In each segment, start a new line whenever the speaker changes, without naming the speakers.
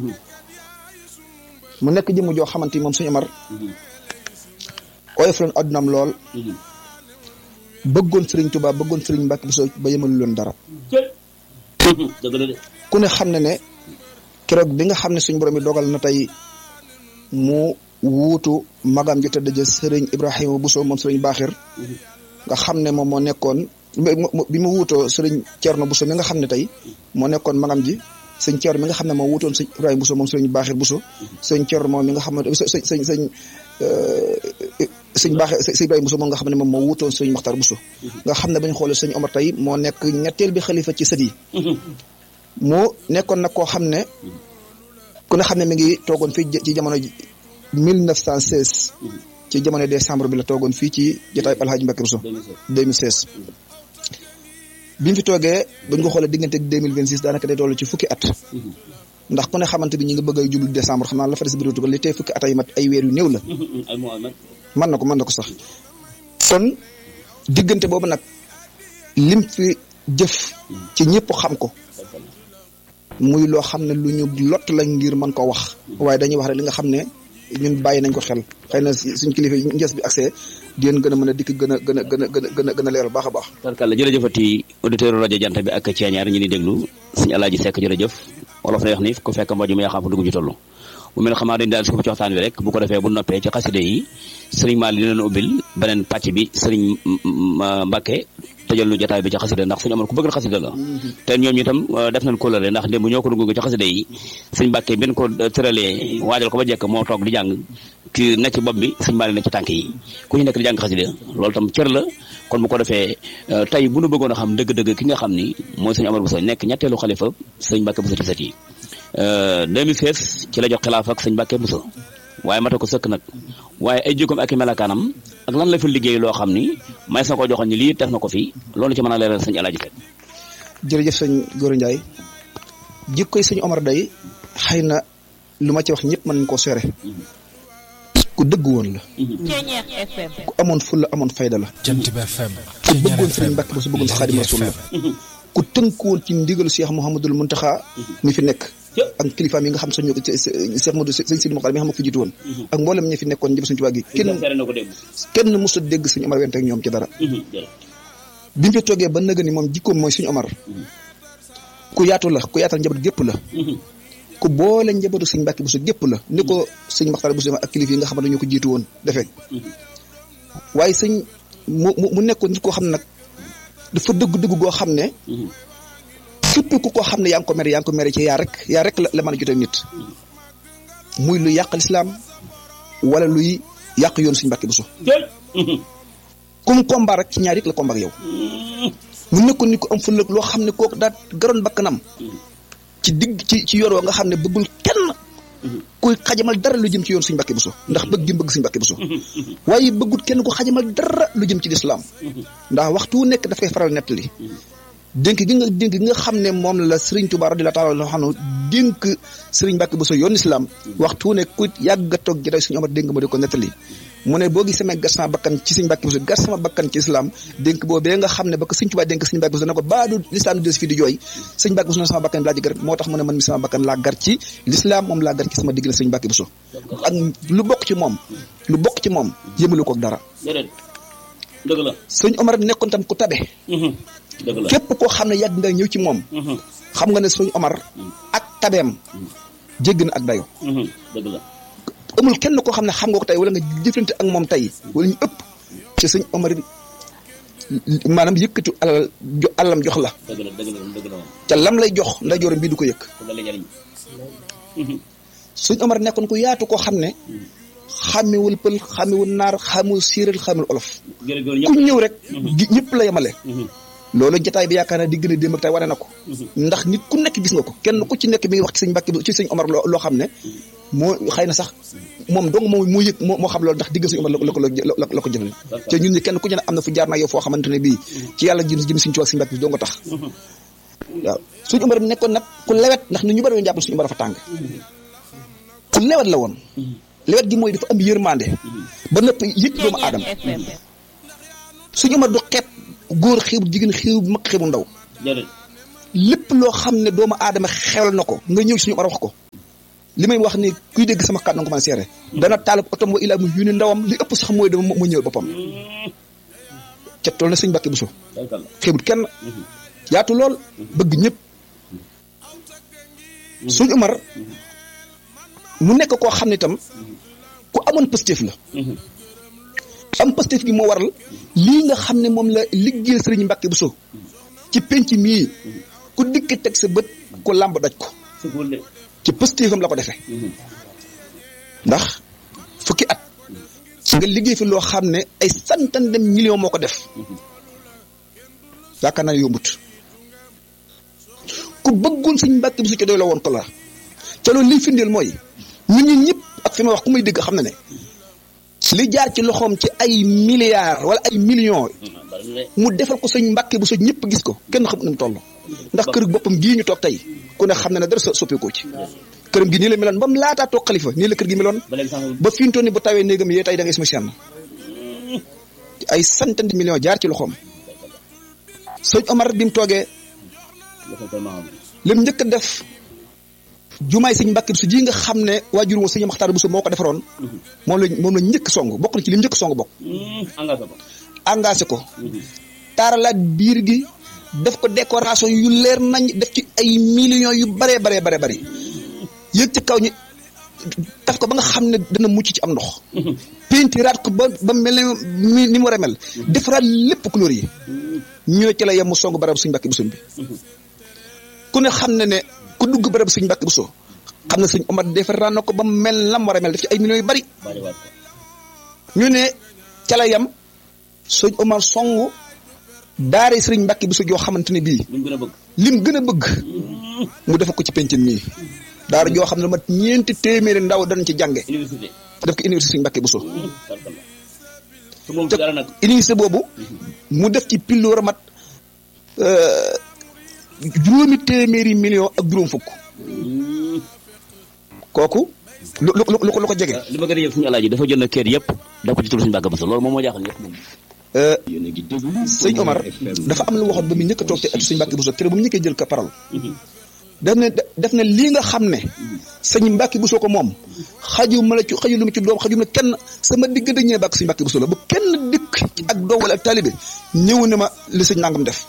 mu nekk jëmm joo xamante ni moom sëñ Omar oyof leen addunaam lool bëggoon sëriñ Tuubaa bëggoon sëriñ Mbàkke Buso ba yemalu leen dara
dëgg la de
ku ne xam ne ne keroog bi nga xam ne suñ borom yi dogal na tey mu wuutu magam ju tëdd ja sëriñ Ibrahima Buso moom sëriñ Baaxir nga xam ne moom moo nekkoon bi mu wuutoo sëriñ Cerno Buso mi nga xam ne tey moo nekkoon magam ji sëñ Cerno mi nga xam ne moo wuutoon sëñ Ibrahima Buso moom sëriñ Baaxir Buso sëñ Cerno moom mi nga xam ne sëñ sëñ sëñ sëñ Baaxir sëñ Ibrahima Buso moom nga xam ne moom moo wuutoon sëriñ Maxtar Buso nga xam ne bañ xoolee sëñ Omar tey moo nekk ñetteel bi xalifa ci sët yi moo nekkoon nag koo xam ne ku ne xam ne mi ngi toogoon fii ci jamono ji 1916 ci jamono décembre bi la toogoon fii ci jotaay Alhaji Mbacke Bousso 2016 bi mu fi toogee buñ ko xoolee diggante ak 2026 daanaka day toll ci fukki at ndax ku ne xamante bi ñu ngi bëgg a jublu décembre xam naa la fa des bëriwutu ko li tey fukki at ay mat ay weer yu néew la mën na ko mën na ko sax kon diggante boobu nag lim fi jëf ci ñëpp xam ko muy loo xam ne lu ñu lott la ngir mën ko wax waaye dañuy wax rek li nga xam ne ñun bàyyi nañ ko xel xëy na suñ kilifa yi ngees bi accès di leen gën a mën a dikk gën a gën a gën a gën a gën a gën a leeral baax a baax
tarkalla jërëjëfati auditeur rajo jant bi ak ceeñaar ñi ni déglu suñu alaaji sekk jërëjëf wolof na wax ni ku fekk mbaju mu yaa xam fa dugg ci toll bu mel xamaa dañ daal su ko ci waxtaan wi rek bu ko defee bu noppee ci xaside yi sëriñ Maal li leen ubbil beneen pàcc bi sëriñ Mbàkke tëjal nu jotaay bi ci xasida ndax suñu amoon ku bëgg na xasida la te ñoom ñu itam def nañ kóllëre ndax démb ñoo ko dugg ci xasida yi sëñ Mbàkke bin ko tëralee waajal ko ba jekk moo toog di jàng ki nekk ci bopp bi sëñ Maal ne ci tànk yi ku ñu nekk di jàng xasida loolu tam cër la kon bu ko defee tey bu nu bëggoon a xam dëgg-dëgg ki nga xam ni mooy sëñ Amar Bousso nekk ñetteelu xalifa sëñ Mbàkke Bousso ci sët yi 2016 ci la jox xilaaf ak sëñ Mbàkke Bousso waaye mata ko sëkk nag waaye ay jikkoom ak i melakaanam ak lan la fi liggéey loo xam ni may sa ko joxoon ni lii def na ko fi loolu ci mën a leeral sëñ Alaaji Fekk
jërëjëf sëñ Gora Ndiaye jikkoy sëñ Omar day xëy na lu ma ci wax ñëpp mën nañ koo seere ku dëgg woon la ku amoon fulla amoon fayda la
Jant bi FM
ku bëggoon sëriñ Mbàkke Bousso bëggoon Xaadimu Rasuul la ku tënku woon ci ndigalu Cheikh Mouhamadul Muntaxa mi fi nekk ak kilifaam yi nga xam sañu Cheikh Modou sëñ Sidi Mokhtar mi nga xam ne fi jiitu woon ak mboolem ñi fi nekkoon njëb suñu tubaab gi kenn kenn mos a dégg suñu Omar wente ak ñoom ci dara bi mu fi toogee ba nëga ni moom jikkoom mooy suñu Omar ku yaatu la ku yaatal njaboot gépp la ku boole njabootu sëñ Mbàkke Bousso gépp la ni ko sëñ Mokhtar Bousso ak kilif yi nga xam ne ñoo ko jiitu woon defee waaye sëñ mu mu nekkoon nit koo xam ne nag dafa dëgg dëgg goo xam ne képp ku ko xam ne yaa ngi ko mere yaa ngi ko mere ci yaa rek yaa rek la la mën a jotee nit muy luy yàq lislaam wala luy yàq yoon suñu Mbàkke Bousso comme combat rek ci ñaar it la combat ak yow mu nekkoon ni ko am fëlëg loo xam ne kooku daa garoon bakkanam ci digg ci ci yoon wa nga xam ne bëggul kenn kuy xajamal dara lu jëm ci yoon suñu Mbàkke Bousso ndax bëgg gi bëgg suñu Mbàkke Bousso waaye bëggut kenn ku xajamal dara lu jëm ci lislaam ndax waxtu wu nekk daf koy faral nettali dénk gi nga dénk gi nga xam ne moom la Serigne Touba radiyallahu taala anhu dénk Serigne Mbacke Bousso yoon islam waxtu ne ku yàgg a toog jotaay suñu Omar dénk ma di ko nettali mu ne boo gisee gar sama bakkan ci Serigne Mbacke Bousso gar sama bakkan ci islam dénk boobee nga xam ne ba ko Serigne Touba dénk Serigne Mbacke Bousso ne ko baadu l'islam di des fii di jooy Serigne Mbacke Bousso ne sama bakkan laa ji gar moo tax mu ne man mi sama bakkan laa gar ci l'islam moom laa gar ci sama digg la Serigne Mbacke Bousso ak lu bokk ci moom lu bokk ci moom yëmalu ko ak dara
dëgg la
Serigne Omar nekkoon tam ku tabe képp koo xam ne yàgg nga ñëw ci moom xam nga ne suñu Omar ak tabeem jégg na ak dayo
dëgg la
amul kenn koo xam ne xam nga ko tey wala nga jëflante ak moom tey wala ñu ëpp ci suñu Omar maanaam yëkkatu alal jo alalam jox la
dëgg la dëgg la dëgg la
te lam lay jox nday jooram bii du ko yëkk suñu Omar nekkoon ku yaatu koo xam ne xàmmewul pël xàmmewul naar xàmmewul séeréer xàmmewul olof ku ñëw rek ñëpp la yemale loolu jotaay bi yaakaar naa di gën a démb ak tey wane na ko ndax nit ku nekk gis nga ko kenn ku ci nekk mi ngi wax ci sëñ Mbàkke ci sëñ Omar loo xam ne moo xëy na sax moom dong moo moo yëg moo xam loolu ndax digg sëñ Omar la ko la ko jëfle te ñun ñi kenn ku ci ne am na fu jaar naa yow foo xamante ne bii ci yàlla jëm jëm suñu ci wax sëñ Mbàkke bi doo nga tax waaw suñu Omar nekkoon nag ku lewet ndax nit ñu bari woon jàpp suñu Omar dafa tàng ku lewet la woon lewet gi mooy dafa am yërmande ba nëpp yëg doomu aadama suñu Omar du xeeb góor xeebu jigéen xeebu mag xeebu ndaw lépp loo xam ne doomu aadama xewal na ko nga ñëw suñu Omar wax ko li may wax ni kuy dégg sama kàddu nga ko mën a seere dana taalib otom wa ilaa mu yónni ndawam li ëpp sax mooy dama mu ñëw boppam ca tool na sëñ Mbàkke Buso xeebut kenn yaatu lool bëgg ñëpp suñ Umar mu nekk koo xam ne itam ku amoon pëstéef la am pëstéef gi moo waral lii nga xam ne moom la liggéeyal sëriñ Mbàkke Buso ci penc mii ku dikk teg sa bët ku làmb daj ko ci pëstéefam la ko defee ndax fukki at nga liggéey fi loo xam ne ay santan dem million moo ko def yaakaar naa ne yombut ku bëggoon sëñ Mbàkke Buso ci doy la woon ko la ca loolu liy firndeel mooy ñun ñi ñëpp ak fi ma wax ku may dégg xam na ne li jaar ci loxoom ci ay milliards wala ay millions mu defal ko sëñ Mbàkke Buso ñëpp gis ko kenn xamut nu mu toll ndax kër boppam gii ñu toog tey ku ne xam na ne dara sa soppeekoo ci këram gi nii la meloon ba mu laataa toog xalifa nii la kër gi meloon ba fi mu toll nii bu tawee néegam yee tey da ngay suma seen ay centaine de millions jaar ci loxoom sëñ Omar bi mu toogee lim njëkk a def jumaay sëñ Mbàkke Buso ji nga xam ne waajur woon sëñ Maxtaar Buso moo ko defaroon moom la moom la njëkk song bokk na ci lim njëkk song bokk engagé ko taaralaat biir gi def ko décoration yu leer nañ def ci ay millions yu baree baree bare bari yëg ci kaw ñi daf ko ba nga xam ne dana mucc ci am ndox peintiraat ko ba ba mel ne ni mu war a mel defaraat lépp couleur yi ñoo ci la yem mu song barab suñ Mbàkke Buso bi ku ne xam ne ne ku dugg barab suñ Mbàkke Buso xam ne suñ Omar defaraat na ko ba mel lam war a mel def ci ay millions yu bari ñu ne ca la yem suñ Omar songu daare sëriñ Mbàkke Buso joo xamante ne bii lim gën a bëgg mu def ko ci penc mii daara joo xam ne mat ñeenti téeméeri ndaw danañ ci jànge def ko université sëriñ Mbàkke Buso te université boobu mu def ci pilloor mat juróomi téeméeri million ak juróom fukk kooku lu lu lu ko lu ko jege
li ma gën a yëg suñu alaaji dafa jël na kër yëpp def ko ci turu suñu Mbàkke Buso loolu moom moo jaaxal ñëpp moom
sëñ Omar dafa am lu waxoon ba mu njëkk a toog ci atu sëñ Mbàkke Buso kër ba mu njëkkee jël ko parole def ne def ne lii nga xam ne sëñ Mbàkke Buso ko moom xaju ma la ci xaju lu ma ci doom xaju ma kenn sama diggante ñee bàkk sëñ Mbàkke Buso la bu kenn dikk ak doom wala ak taalibe ñëw ne ma li sëñ nangam def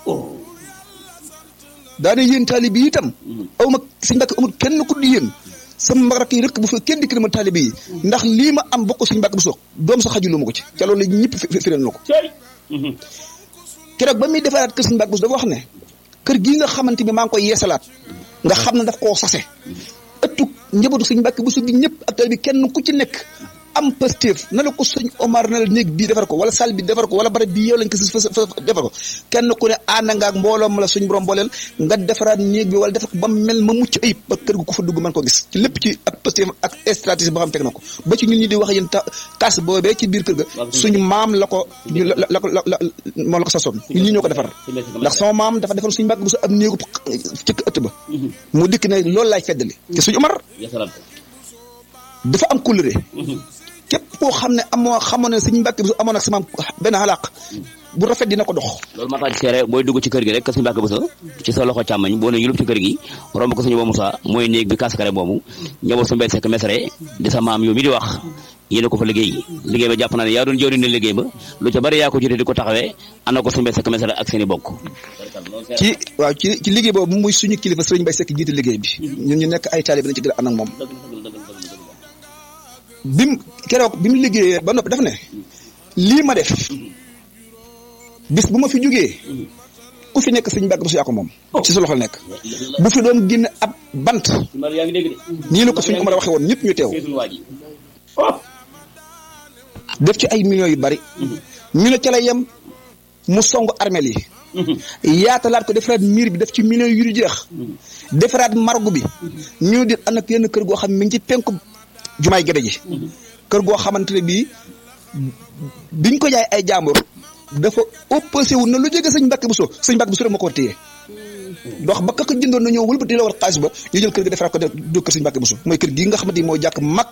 daane yéen taalibe yi itam aw ma sëñ Mbàkke amul kenn ku di yéen sama rakk yi rek bu fa kenn dikk na ma taalibe yi ndax lii ma am bokk sëñ Mbàkke Buso doom sa xaju lu ma ko ci ca loolu ñëpp fireel na ko keroog ba muy defaraat kër sëñ Mbàkke Buso dafa wax ne kër gii nga xamante ni maa ngi koy yeesalaat nga xam ne daf koo sase ëttu njabootu sëñ Mbàkke Buso gi ñëpp ak taalibe bi kenn ku ci nekk am pastéef na la ko sëñ Omar na la néeg bii defar ko wala salle bi defar ko wala barab bii yow lañ ko fa defar ko kenn ku ne ànd nga ak mbooloo ma la suñ borom booleel nga defaraat néeg bi wala defar ko ba mel ma mucc ayib ba kër gu ko fa dugg mën ko gis ci lépp ci ak pastéef ak stratégie boo xam teg na ko ba ci ñun ñi di wax yéen ta kaas boobee ci biir kër ga suñu maam la ko la la ko la moom la ko sasoon ñun ñi ñoo ko defar ndax sama maam dafa defar suñu Mbàkke Buso ab néegu ci ëtt ba mu dikk ne loolu laay feddali te suñu Omar dafa am couleur képp koo xam ne amoo xamoon ne suñu Mbàkke Buso amoon ak sama benn xalaaq bu rafet dina ko dox
loolu maa tax seere booy dugg ci kër gi rek ka suñu Mbàkke Buso ci sa loxo càmmoñ boo ne yulub ci kër gi romb ko suñu ba Musaa mooy néeg bi kaskare boobu njaboot su mbay sekk mesare di sa maam yow mi di wax yéen ko fa liggéey liggéey ba jàpp naa ne yaa doon jëwriñ ne liggéey ba lu ca bari yaa ko jotee di ko taxawee ànd ko suñu mbay sekk mesare ak seen i bokk
ci waaw ci ci liggéey boobu muy suñu kilifa sëriñ Mbay Sekk jiite liggéey bi ñun ñu nekk ay taalibe nañ ci gën a ànd ak moom bi mu keroog bi mu liggéeyee ba noppi daf ne lii ma def bis bu ma fi jógee ku fi nekk sëñ Mbàkke Buso yaa ko moom ci sa loxo nekk bu fi doon génn ab bant nii la ko suñ Omar waxee woon ñëpp ñu teew def ci ay millions yu bari ñu ne ca la yem mu song armel yi yaatalaat ko defaraat miir bi def ci millions yu du jeex defaraat margu bi ñu di ànd ak yenn kër goo xam mi ngi ci penku jumaay gede ji kër goo xamante ne bii biñ ko jaay ay jàmbur dafa opposé wu na lu jege sëñ Mbàkke Buso sëñ Mbàkke Buso rek moo ko war téye dox ba ka ko jëndoon na ñëw wëlbati la war xaalis ba ñu jël kër gi defaraat ko def do kër sëñ Mbàkke Buso mooy kër gi nga xamante ni mooy jàkk mag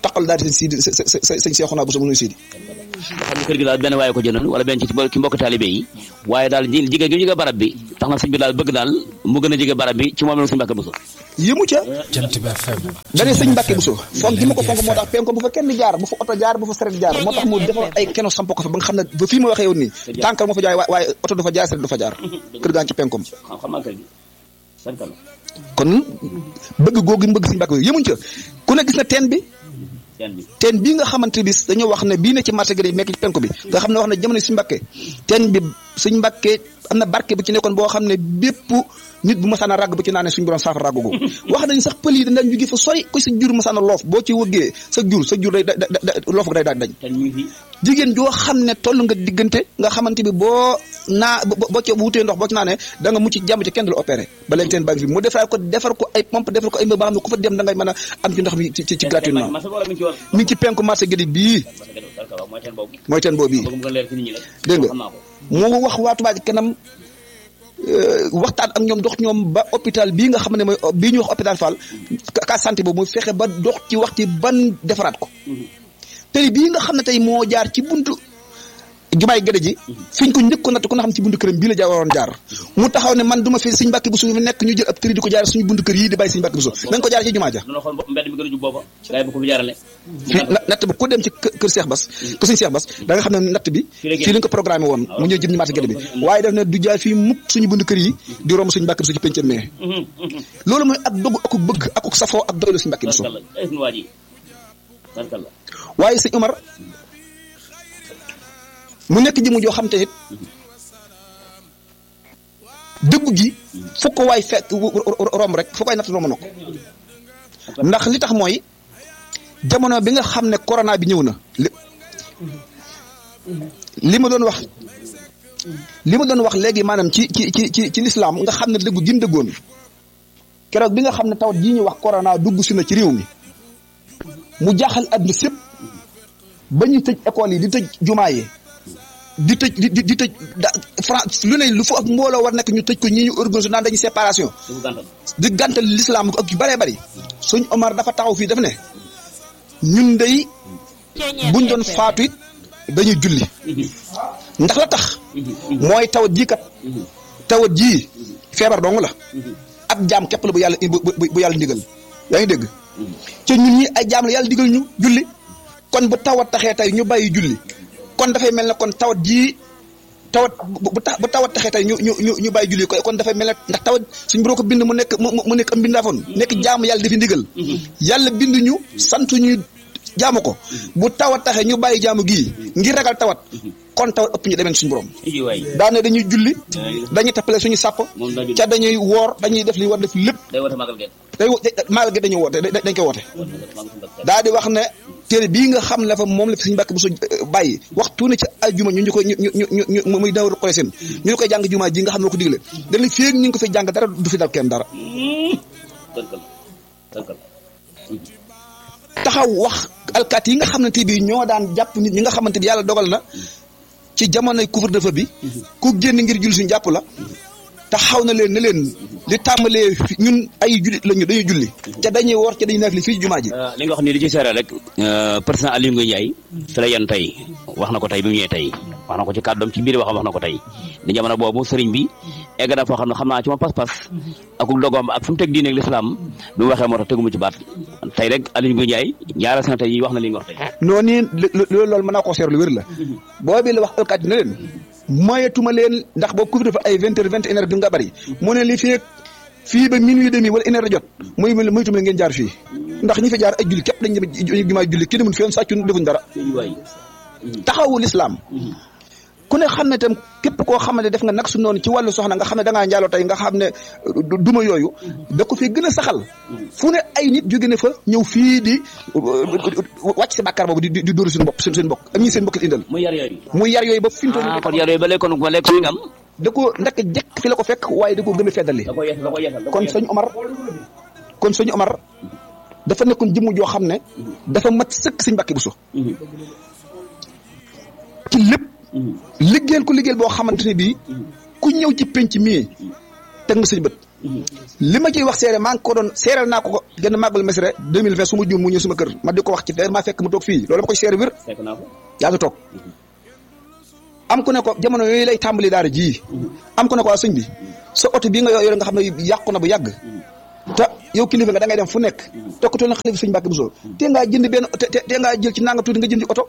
taqal daal di sëñ Sidi sëñ Seexuna Buso mu nuy Sidi
xam ne kër gi daal benn waaye ko jëndoon wala benn ci ci mbokk taalibe yi waaye daal jigéen gi jege barab bi tax na sëñ bi daal bëgg daal mu gën a jege barab bi ci moom la sëñ Mbàkke Buso
yëmu ca
Jant bi FM
dane sëñ Mbàkke Buso fonk gi ma ko fonk moo tax penko bu fa kenn jaar bu fa oto jaar bu fa saret jaar moo tax mu defar ay keno samp ko fa ba nga xam ne ba fii ma waxee yow nii tànkal moo fa jaay waaye oto du fa jaar saret du fa jaar kër gaa ci penkom
xam naa kër gi sankal
kon bëgg googu mu bëgg sëñ Mbàkke yëmuñ ca ku ne gis na teen bi
teen bi
teen bii nga xamante bi dañoo wax ne bii ne ci marché gi nekk ci penku bi nga xam ne wax ne jamono suñu mbàkke teen bi suñ mbàkke am na barke bu ci nekkoon boo xam ne bépp nit bu masaana ràgg bu ci naanee suñu borom saafara ràgg googu wax nañ sax pël yi dañ daan jóge fa sori ku sa jur masaana loof boo ci wëggee sa jur sa jur day da da loof day daal dañ
teen mi ngi fi
jigéen joo xam ne toll nga diggante nga xamante bi boo naa boo ci wutee ndox boo ci naanee da nga mucc jàmm ci kenn du la opéré ba léegi teen baa ngi fi mu defar ko defar ko ay pompe defar ko ay mbir ba xam ne ku fa dem da ngay mën a am ci ndox mi ci ci gratuitement
marché wala mi ngi ci woon
mi ngi ci penku marché gi bii
mooy teen boobu
mooy teen boobu bii
bëgg mu gën a leer ci nit ñi rek
dégg nga
xam naa ko
mu wax waa Touba Ca Kanam waxtaan ak ñoom dox ñoom ba hôpital bii nga xam ne mooy bii ñuy wax hôpital Fall ka santé boobu mu fexe ba dox ci wax ci ban defaraat ko tey bii nga xam ne tey moo jaar ci buntu jumaay gëdë ji fiñ ko njëkk ko natt ku nga xam ne ci buntu këram bii la jaar waroon jaar mu taxaw ne man duma fi Sëñ Mbàkke Buso fi nekk ñu jël ab tëri di ko jaar suñu buntu kër yii di bàyyi Sëñ Mbàkke Buso nañ ko jaar ci jumaa ja
dana xool mbedd mi gën a jub booba gars yi bu ko fi jaarale
fi natt ba ku dem ci kër Seex Bas kër Sëñ Seex Bas da nga xam ne natt bi fii lañ ko programmé woon mu ñëw jëm ñu marché gëdë bi waaye daf ne du jaar fii mukk suñu buntu kër yi di romb Sëñ Mbàkke Buso ci pencam mee loolu mooy ak dogu ak bëgg ak safoo ak doylu Sëñ Mbàkke Buso
tarkalla ay sunu waa ji tarkalla
waaye sëñ Omar mu nekk jëmu joo xam te it dëggu gi fu ko waay fekk romb rek fu ko waay natt romb na ko ndax li tax mooy jamono bi nga xam ne corona bi ñëw na li li ma doon wax li ma doon wax léegi maanaam ci ci ci ci ci lislaam nga xam ne dëggu gi mu dëggoon keroog bi nga xam ne tawat jii ñuy wax corona dugg si na ci réew mi mu jaaxal àdduna sépp ba ñuy tëj école yi di tëj jumaa yi di tëj di di tëj da France lu ne lu fa ak mbooloo war nekk ñu tëj ko ñii ñu organisé naan dañuy séparation
su ko gàntal
di gàntal l'islam ak yu bëree bëri suñ Omar dafa taxaw fii daf ne ñun day buñ doon faatu it dañuy julli ndax la tax mooy tawat jii kat tawat jii feebar dong la ab jaam képp la bu yàlla bu bu bu yàlla ndigal yaa ngi dégg ci ñun ñi ay jaam la yàlla digal ñu julli kon bu tawat taxee tey ñu bàyyi julli kon dafay mel ne kon tawat jii tawat bu bu tax bu tawat taxee tey ñu ñu ñu ñu bàyyi julli ko kon dafay mel ne ndax tawat suñ boo ko bind mu nekk mu mu nekk am bindaafoon nekk jaamu yàlla dafi ndigal yàlla bind ñu sant ñu jaamu ko bu tawat taxee ñu bàyyi jaamu gii ngir ragal tawat kon tawat ëpp ñu demeen suñu borom
iji waay
daane dañuy julli dañuy tappale suñu sàpp
moom daa julli
ca dañuy woor dañuy def li war def lépp
day woote magal geen
day wo- day- maagal gi dañuy woote da- dañ koy woote
magal suñu bakk
daa di wax ne téere bii nga xam ne fa moom la fi suñu mbàkk bu su bàyyi waxtu ne ci ajjuma ñu ñu koy ñu ñu ñu ñu muy dawru koy seen ñu ñu koy jàng jumaa ji nga xam ne ko digle dañu féeg ñu ngi ko fi jàng dara du fi dal kenn dara
tarkalla tarkalla
taxaw wax alkaat yi nga xamante bi ñoo daan jàpp nit ñi nga xamante bi yàlla dogal na ci jamonoy couvre-feu bi ku génn ngir julli suñu jàpp la taxaw na leen ne leen li tàmbalee fi ñun ay jullit lañu dañuy julli te dañuy woor te dañuy neef li fii jumaa ji
li nga wax nii di ci seere rek président Aliou Ngoye Ndiaye fi la yan tey wax na ko tey bi mu ñëwee tey wax na ko ci kàddoom ci biir waxam wax na ko tey di jamono boobu sëriñ bi egg na foo xam ne xam naa ci ma pas-pas ak dogoom ak fu mu teg diine ak lislaam bi mu waxee moo tax teguma ci baat tey rek Aliou Ngoye Ndiaye ñaara sana tey wax na li nga wax tey
noonu loolu loolu mën naa koo seer lu wér la boobi la wax alkaat yi ne leen moyetuma leen ndax boo couvre-feu ay vingt heures vingt et une heures bi nga bari mu ne li fii fii ba minuit demi wala une heure jot muy moytuma leen ngeen jaar fii ndax ñi fi jaar ay julli képp dañ dem jumaa julli kii demul fi yoon sàccun defuñ dara
iji waay
taxawu lislaam ku ne xam ne tam képp koo xam ne def nga nag su noonu ci wàllu soxna nga xam ne da ngaa njaaloo tey nga xam ne du- duma yooyu da ko fi gën a saxal fu ne ay nit jóge ne fa ñëw fii di wàcc si bàkkaar boobu di di di dóoru seen bopp seen seen mbokk ak ñi seen mbokk indal
muy yar yooyu
muy yar yooyu ba fi mu toll
ah
nii
kon yar yooyu ba léegi kon ba léegi kon nga am
da ko ndek jekk fi la ko fekk waaye da ko gën a feddali
da koy yeesal da koy yeesal da koy
kon
yeesal.
sëñ Omar kon sëñ Omar dafa nekkoon jëmm joo xam ne dafa mat sëkk sëñ Mbàkke Buso
Mhm.
ci lépp
Mhm.
liggéeyal ko liggéeyal boo xamante ne bii ku ñëw ci penc mii teg nga sëñ bët li ma ciy wax seere maa ngi ko doon seeral naa ko ko gën a màggal mesre 2020 su ma juum mu ñëw sama kër ma di ko wax ci feer maa fekk mu toog fii loolu ma koy seere wér
fekk naa ko
yaa ngi toog am ku ne ko jamono yooyu lay tàmbali daara ji am ku ne ko waa sëñ bi sa oto bii nga yore nga xam ne yàqu na bu yàgg te yow kilifa nga da ngay dem fu nekk tokkatoo na xalifa sëñ Mbàkke Buso te ngaa jënd benn te te ngaa jël ci nanga tuuti nga jëndi oto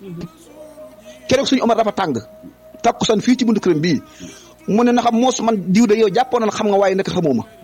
keroog suñu Omar dafa tàng takkusaan fii ci buntu këram bii mu ne na xam moos man diw de yow jàppoon na xam nga waaye nekk xamoo ma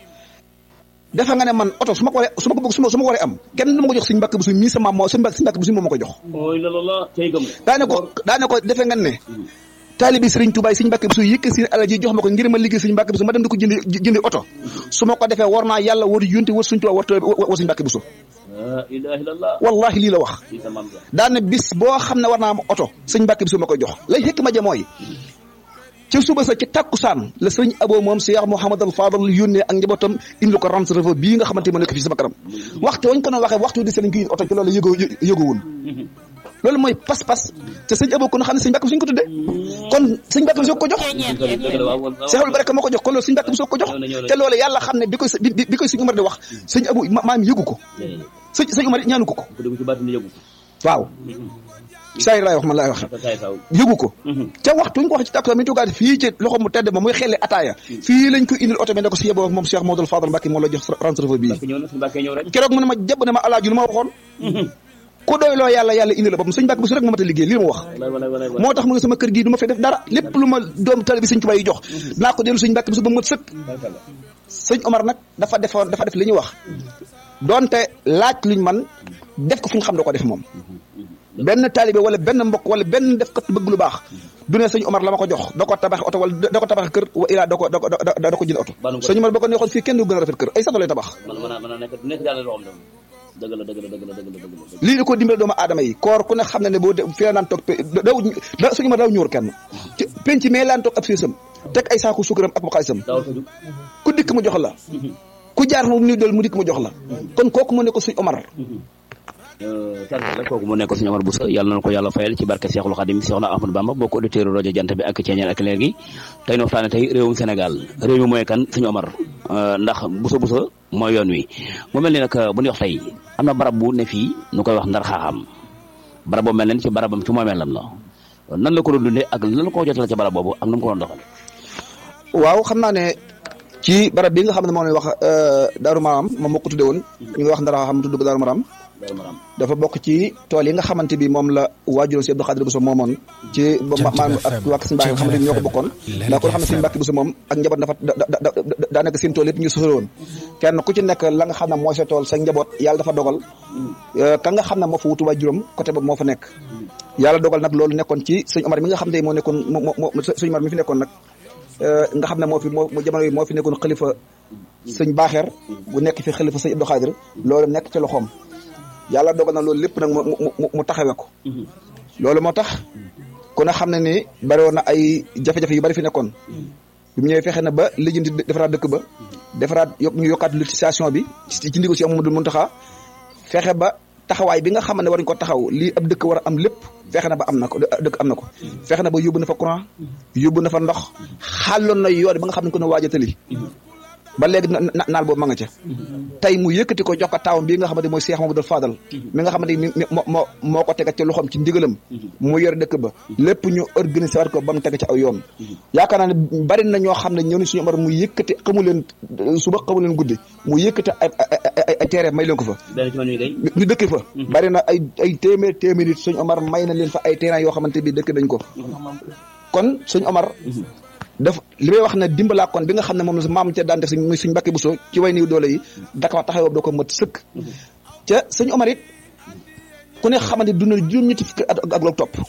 dafa nga ne man oto su ma ko waree su ma ko bëgg su ma su ma ko waree am kenn du ma ko jox sëñ Mbàkke Buso mii sama moo sëñ Mbàkke Buso moo ma ko jox
ooy la la la tey gëm
daane ko daane ko defe nga ne taalibi sëriñ Tuubaa sëñ Mbàkke Buso yëkk si alal ji jox ma ko ngir ma liggéey sëñ Mbàkke Buso ma dem di ko jëndi jëndi oto su ma ko defee war naa yàlla war yunte war sëñ Tuubaa war war sëñ Mbàkke Buso
la ilaha illallah
wallahi lii la wax
ci sa maam ja
daane bis boo xam ne war naa am oto sëñ Mbàkke Buso ma koy jox lay xëkk ma ja mooy ci suba sa ci takkusaan la sëñ abo moom Cheikh Mouhamadal Fadal yónnee ak njabootam indi ko rente refa bii nga xamante ma nekk fii sama kanam waxtu wañ ko doon waxee waxtu di seen kii oto ci loolu yëgoo yëgoowun loolu mooy pas-pas te sëñ abo kon xam ne sëñ Mbàkke suñ ko tudde kon sëñ Mbàkke Buso ko jox
dëgg la waaw waaw
Seexul Baraka moo ko jox kon loolu sëñ Mbàkke Buso ko jox te loolu yàlla xam ne bi koy bi bi koy sëñ Umar di wax sëñ abo maam yëgu ko sëñ sëñ Umar ñaanu ko ko
ku dugg ci baat ni yëgu
waaw saa yi laay wax man laay wax
ko saay saw
yëgu ko ca waxtu ñu ko wax ci takkusaan mi ñu toogaat fii ci loxo mu tedd ma muy xelle ataaya fii lañ ko indil oto bi ne ko si yeboo moom Cheikh Modou Fadal Mbacke moo la jox rente refa bii
Mbàkke ñëw na suñu Mbàkke ñëw rek
keroog mu ne ma jàpp ne ma alaaju lu ma waxoon ku doy loo yàlla yàlla indi la boppam sëñ Mbàkke Buso rek moo mat a liggéey lii ma wax
walaay walaay walaay
moo tax mu ne sama kër gii du ma fay def dara lépp lu ma doom tali bi sëñ Tuubaa yi jox naa ko dellu sëñ Mbàkke Buso ba mu mat sëkk sëñ Omar nag dafa defoon dafa def li ñuy wax donte laaj luñ man def ko fu ñu xam da ko def moom benn taalibe wala benn mbokk wala benn def kat bëgg lu baax du ne sëñ Omar la ma ko jox da ko tabax oto wala da ko tabax kër wa ilaa da ko da ko da ko jënd oto
Banu ko
sëñ Omar ba ko neexoon fii kenn du gën a rafet kër ay sato lay tabax
man mën a mën a nekk nekk yàlla loo xam ne dëgg la dëgg la dëgg la dëgg la dëgg la
lii da ko dimbale doomu aadama yi koor ku ne xam ne ne boo de fi la naan toog pe daw da sëñ Omar daw ñëwul kenn ci penc mais laan toog ab séesam teg ay saaku sukaram ak bu xaalisam
dawal fa jug
ku dikk mu jox la ku jaar mu nuy del mu dikk mu jox la kon kooku mu ne ko sëñ Omar
sant la kooku mu nekk suñu Omar Bousso yàlla na ko yàlla fayal ci barke Seexul Xadim Seexna Ahmadou Bamba bokk auditeur rajo jant bi ak ceeñeel ak leer gi tey no waxtaane tey réewum Sénégal réew mi mooy kan suñu Omar ndax Bousso Bousso mooy yoon wi mu mel ni nag bu ñu wax tey am na barab bu ne fii nu koy wax ndar xaaxam barab boobu mel nen ci barabam ci moomeelam la nan la ko doon dundee ak lan la ko jotale ci barab boobu ak nu mu ko doon doxal
waaw xam naa ne ci barab bi nga xam ne moom lañ wax Daaru Maram moom moo ko tudde woon ñu ngi wax ndara xam tudd ko Daaru Maram
Daaru Maram
dafa bokk ci tool yi nga xamante bi moom la waajuroon si Abdou Khadir Bousso moomoon ci maanaam ak waa Sëñ Mbàkke nga xamante bi ñoo ko bokkoon ndax kon xam ne Sëñ Mbàkke Bousso moom ak njaboot dafa daanaka seen tool yëpp ñu sosal woon kenn ku ci nekk la nga xam ne mooy sa tool sa njaboot yàlla dafa dogal ka nga xam ne moo fa wutu waajuram côté boobu moo fa nekk yàlla dogal nag loolu nekkoon ci sëñ Omar mi nga xam ne moo nekkoon moo moo sëñ Omar mi fi nekkoon nag nga xam ne moo fi moo jamono yi moo fi nekkoon xalifa sëñ Baaxeer bu nekk fi xalifa sëñ Abdou Khadir loolu nekk ci loxoom yàlla dogal na loolu lépp nag mu mu mu taxawee ko loolu moo tax ku ne xam ne ni bari woon na ay jafe-jafe yu bari fi nekkoon bi mu ñëwee fexe na ba lijjanti defaraat dëkk ba defaraat yokk ñu yokkaat lotisation bi ci ndigal si Amadou Muntaxa fexe ba taxawaay bi nga xam ne war nañ ko taxaw lii ab dëkk war a am lépp fexe na ba am na ko dëkk am na ko fexe na ba yóbbu na fa courant yóbbu na fa ndox xàlloon na yoon ba nga xam ne ko ne waajatali ba léegi naal boobu ma nga ca tey mu yëkkati ko jox ko taawam bii nga xamante mooy Cheikh Mamadou Fadal mi nga xamante ni moo moo ko tegat ci loxoom ci ndigalam mu yor dëkk ba lépp ñu organisé waat ko ba mu teg ci aw yoon yaakaar naa ne bari na ñoo xam ne ñëw ni suñu Omar mu yëkkati xamu leen suba xamu leen guddi mu yëkkati ay ay teere may leen ko fa ñu dëkk fa bari na ay ay téeméer téeméer nit suñu Omar may na leen fa ay terrain yoo xamante bi dëkk dañ ko kon suñu Omar daf li may wax ne dimbalaa kon bi nga xam ne moom la maam ca daan def muy suñ Mbàkke Buso ci way niw doole yi daka taxawoo da ko mat sëkk ca sëñ Omar it ku ne xamante dund na juróom-ñetti fukki at ak loolu topp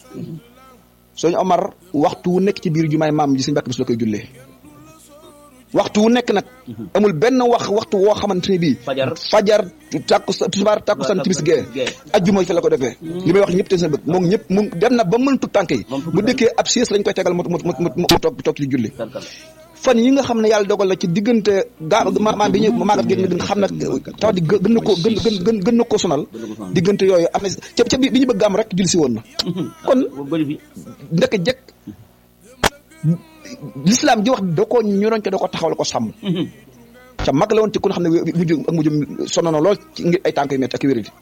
sëñ Omar waxtu wu nekk ci biir jumaay maam ji suñ Mbàkke Buso la koy jullee waxtu wu nekk nag amul benn wax waxtu woo xamante ne bii
fajar
fajar tàkku tisbaar tàkku san timis gee ajjuma fi la ko defee li may wax ñëpp te seen bëgg moom ñëpp mu dem na ba mën tut tànk yi bu dëkkee ab siis lañ koy tegal mu mu mu mu toog toog ci julli fan yi nga xam ne yàlla dogal la ci diggante gaa maam bi ñu maagat géeg nga xam ne tax di gën na koo gën gën gën na koo sonal diggante yooyu am na ca ca bi ñu bëgg am rek julli si woon na kon ndekk jekk l'islam ji wax da ko ñoroon ko da ko taxawal ko sàmm te mag la woon te ku ne xam ne mujj ak mujjum sonn na lool ci ngir ay tànk yu métti ak wéradi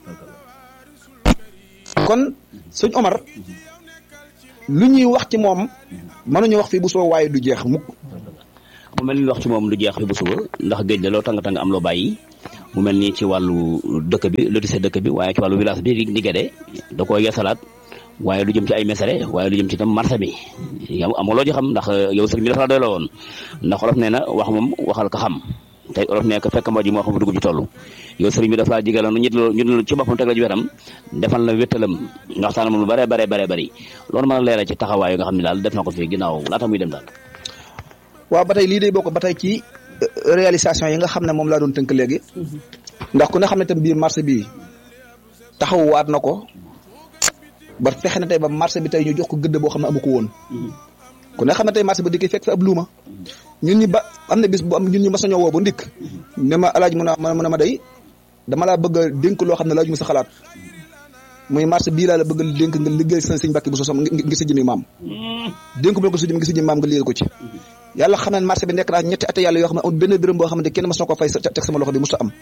kon sëñ Omar lu ñuy wax ci moom mënuñu wax fii bu soo waaye du jeex mukk
mu mel ni wax ci moom du jeex fi bu suba ndax géej la loo tàng tàng am loo bàyyi mu mel ni ci wàllu dëkk bi lotissé dëkk bi waaye ci wàllu village bi di Guédé da koo yeesalaat waaye lu jëm ci ay mesere waaye lu jëm ci tam marché bi yow amoo loo ci xam ndax yow sëriñ bi dafa la doy la woon ndax olof nee na wax moom waxal ka xam tey olof nee ko fekk moo ji moo xam fu dugg ci toll yow sëriñ bi dafa laa jigaloon ñu ñu ci boppam teg la ci wetam defal la wéttalam nga waxtaan moom lu bare bare bare bëri loolu mën a leeral ci taxawaay nga xam ne daal def na ko fii ginnaaw laata muy dem daal
waaw ba tey lii day bokk ba tey ci réalisation yi nga xam ne moom laa doon tënk léegi ndax ku ne xam ne tam biir marché bi taxawwaat na ko ba fexe na tey ba marché bi tey ñu jox ko gëdd boo xam ne amu ko woon ku ne xam ne tey marché ba dikkee fekk fi ab luuma ñun ñi ba am na bis bu am ñun ñu mas a ñoo woo ba ndikk ne ma alaaj mun a mun a ma day dama laa bëgg a dénk loo xam ne laaj mu sa xalaat muy marché bii laa la bëgg a dénk nga liggéey sa sëñ Mbàkke bu sosam ngir sa jëmi maam dénk bu la ko sa jëmi ngir sa jëmi maam nga liggéey ko ci yàlla xam ne marché bi nekk naa ñetti ate yàlla yoo xam ne amul benn dërëm boo xam ne kenn mas na ko fay teg sama loxo bi musta am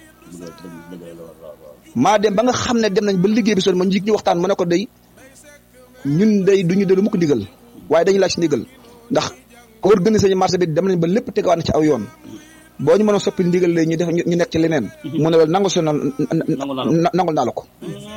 maa dem ba nga xam ne dem nañ ba liggéey bi son ma njig ñu waxtaan mu ne ko day ñun day duñu delu mu ko ndigal waaye dañu laaj si ndigal ndax organiser ñu marché bi dem nañ ba lépp tegawaat na ci aw yoon boo ñu mën a soppi ndigal lay ñu def ñu nekk ci leneen mu ne la nangu si noonu nangul naa la ko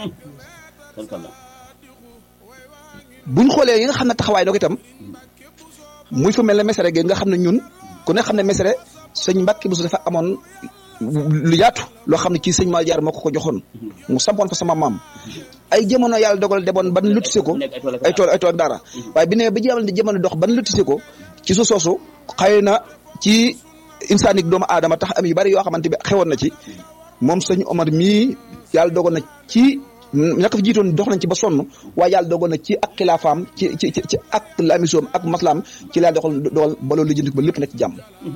buñ xoolee yi nga xam ne taxawaay doo ko itam muy fa mel ne mesere gi nga xam ne ñun ku ne xam ne mesere sëñ Mbàkke bu su dafa amoon lu yaatu loo xam ne ci sëñ Maal Jaar moo ko ko joxoon mu sampoon fa sama maam ay jamono yàlla dogal deboon ban lotissé ko ay tool ay tool ak dara waaye bi ne ba jamono di jamono dox ban lotissé ko ci su soosu xëy na ci insaanik doomu aadama tax am yu bari yoo xamante bi xewoon na ci moom sëñ Omar mii yàlla dogal na ci ñaka fi jiitoon dox nañ ci ba sonn waaye yàlla dogal na ci ak xilaafaam ci ci ci ak lamisoom ak maslaam ci laa doxal dogal ba loolu lijjanti ba lépp nekk ci jàmm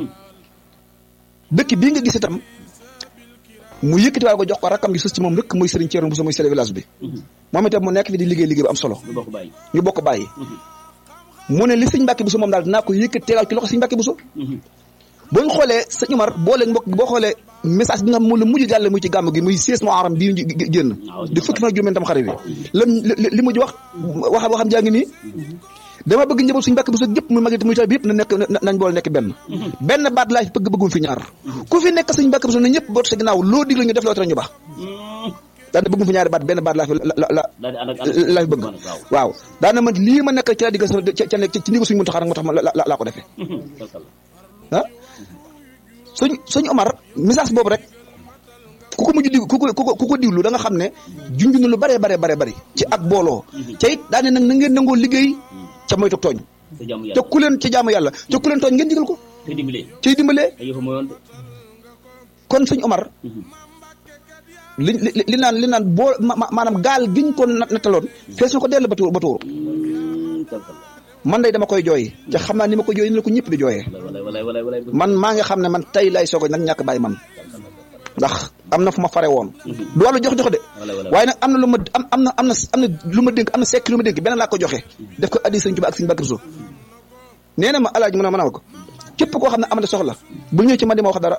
dëkk bii nga gis itam mu yëkkati waaye ko jox ko rakkam gi sës ci moom rek muy Serigne Thierno Bousso muy chef de village bi moom itam mu nekk fi di liggéey liggéey bu am solo ñu bokk bàyyi mu ne li sëñ Mbàkke Bousso moom daal dinaa ko yëkkati tegal ci loxo sëñ Mbàkke Bousso boo ñu xoolee sëñ Umar boo leen mbokk boo xoolee message bi nga xam moom la mujj jàlle muy ci gàmm gi muy seize Muharram bii ñu génn di fukki fan ak juróom tam xarit bi lam li mujj wax wax waxam jaa ngi nii dama bëgg njaboot suñu Mbàkke Bousso yëpp muy magi muy taw bi yëpp na nekk nañ boole nekk benn benn baat laa fi bëgg bëggum fi ñaar ku fi nekk suñu Mbàkke Bousso na ñëpp boot sa ginnaaw loo digle ñu def loo tere ñu baax daana bëggum fi ñaari baat benn baat laa fi la la laa fi bëgg waaw daana man lii ma nekk ci la digg ca nekk ci ndigal suñu Muntaxa rek moo tax ma laa ko defee ah suñ suñ Omar message boobu rek ku ko mujj dig ku ko ku ko diglu da nga xam ne junj na lu bare bare bare bari ci ak booloo ca it daane nag na ngeen nangoo liggéey ca moytu tooñ te ku leen ci jaamu yàlla te ku leen tooñ ngeen digal ko ciy dimbalee kon suñ Omar li li naan li naan boo maanaam gaal giñ ko nattaloon fees na ko dell ba tuur ba tuur man day dama koy jooy te xam naa ni ma koy jooy ni la ko ñëpp di jooyee man maa nga xam ne man tey lay soog nag ñàkk bàyyi man ndax am na fu ma fare woon du wàllu jox jox de waaye nag am na lu ma am am na am na am na lu ma dénk am na sekk lu ma dénk benn laa ko joxe def ko addi sëñ Tuubaa ak sëñ Mbàkke Buso nee na ma alaaji mu ne ma ne ko képp koo xam ne am na soxla bu ñëw ci man di ma wax dara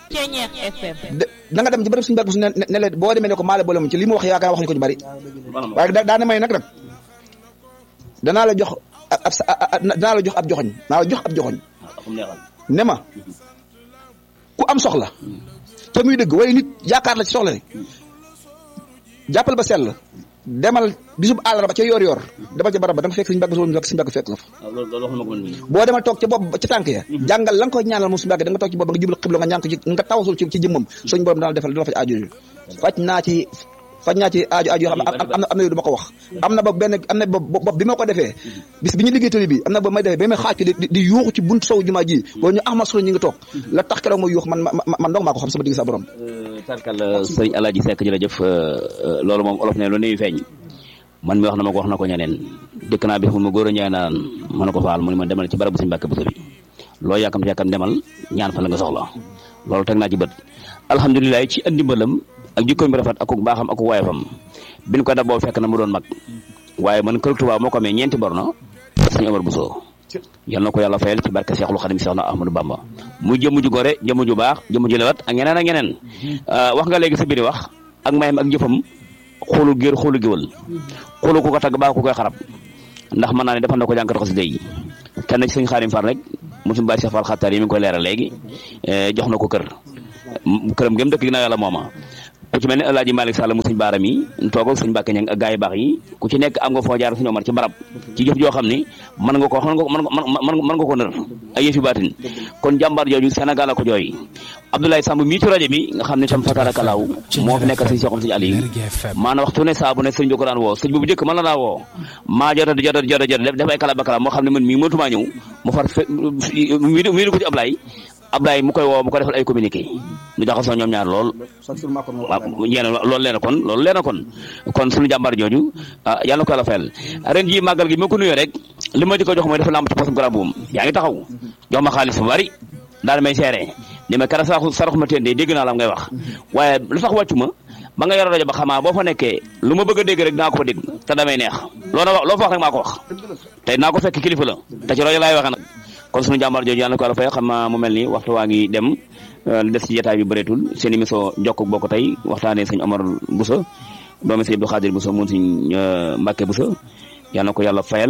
da nga dem ci bërëb sëñ Mbàkke Buso ne ne la boo demee ne ko maale boole mu ci li mu wax yaakaar wax ñu ko ñu bari waaye daana may nag nag danaa la jox ab danaa la jox ab joxoñ naa la jox ab joxoñ ne ma ku am soxla te muy dëgg waaye nit yaakaar la ci soxla ne jàppal ba sell demal bisub àllarba ca yoor yoor demal ca barab ba da nga fekk suñu mbàgg suñu suñu mbàgg fekk la fa boo demal toog ca bopp ca tànk ya jàngal la nga koy ñaanal moom suñu mbàgg da nga toog ci bopp nga jublu xibla nga ñaan ko ci nga tawasul ci ci jëmmam suñu borom dana defal dina faj aajo faj naa ci faj naa ci aajo aajo yoo xam ne am na am na yu du ma ko wax am na ba benn am na ba bopp bi ma ko defee bis bi ñu liggéey tali bi am na ba may defee ba may xaaj di di yuuxu ci buntu sow jumaa ji boo ñu ahma solo ñi ngi toog la tax keroog ma yuux man man dong maa ko xam sama digg sa borom
tarkal sëñ Alaaji Seck jërëjëf loolu moom olof ne lu nuyu feeñ man mi wax na ma ko wax na ko ñeneen dëkk naa bis mu ma góor a ñaay naan ma ne ko faal mu ne ma demal ci barabu suñu Mbàkke Buso bi loo yàkkam yàkkam demal ñaan fa la nga soxla loolu teg naa ci bët alhamdulilah ci andi mbalam ak jikkoom bi rafet ak ku baaxam ak ku waayefam bin ko daboo fekk na mu doon mag waaye man kër Tuubaa moo ko amee ñeenti borno sëñ Omar Bousso yal na ko yàlla fayal ci barke Seexul Xadim Seex na Ahmadou Bamba muy jëmm ju gore jëmm ju baax jëmm ju lewat ak ñeneen ak ñeneen wax nga léegi sa biir wax ak mayam ak jëfam xoolu géer xoolu géwal xoolu ku ko tagg baa ku koy xarab ndax mën naa ne defal na ko jànkat xasida yi kenn ci sëñ Xaadim Fall rek mu suñu bàyyi Cheikh Fall xattaar yi mi ngi koy leeral léegi jox na ko kër këram gëm dëkk ginnaaw yàlla mooma ku ci mel ne El Hadj Malick Sall mu suñ baaram yi toog ak suñ Mbàkke ñang ak gaa yu baax yi ku ci nekk am nga foo jaar suñu Omar ci barab ci jëf joo xam ni mën nga ko mën nga mën mën nga ko nër ay yëfi baatin kon jàmbaar jooju Sénégal a ko jooy Abdoulaye Samb mii ci rajo bi nga xam ne tam fatarakalaaw moo fi nekk sëñ Cheikhoum sëñ Aliou maanaam waxtu ne saa bu ne sëñ bi ko daan woo sëñ bu njëkk mën la daa woo maa jota jota jota jota def ay kala bakala moo xam ne man mii mënatumaa ñëw mu far mii ko ci Ablaye Ablaye mu koy woo mu ko defal ay communiqué ñu jaxasoo ñoom ñaar lool waaw yéen loolu leen kon loolu leen kon kon suñu jàmbaar jooju yàlla na ko yàlla fayal ren jii màggal gi ma ko nuyoo rek li ma di ko jox mooy dafa lamb ci posum garab buum yaa ngi taxaw jox ma xaalis bu bari daal may seere ni ma kara saxu sarax ma teen de dégg naa la ngay wax waaye lu tax wàccu ma ba nga yor rajo ba xamaa boo fa nekkee lu ma bëgg a dégg rek dinaa ko fa dégg te damay neex loo wax loo fa wax rek maa ko wax te naa ko fekk kilifa la te ci rajo laay waxee nag kon suñu jàmbaar jooju yàlla na ko yàlla fay xam naa mu mel ni waxtu waa ngi dem li des ci jotaay bi bëreetul seen émission jokk bokk tey waxtaanee sëñ Omar Bousso doomi sëñ Abdou Khadir Bousso mun sëñ Mbacke Bousso yàlla na ko yàlla fayal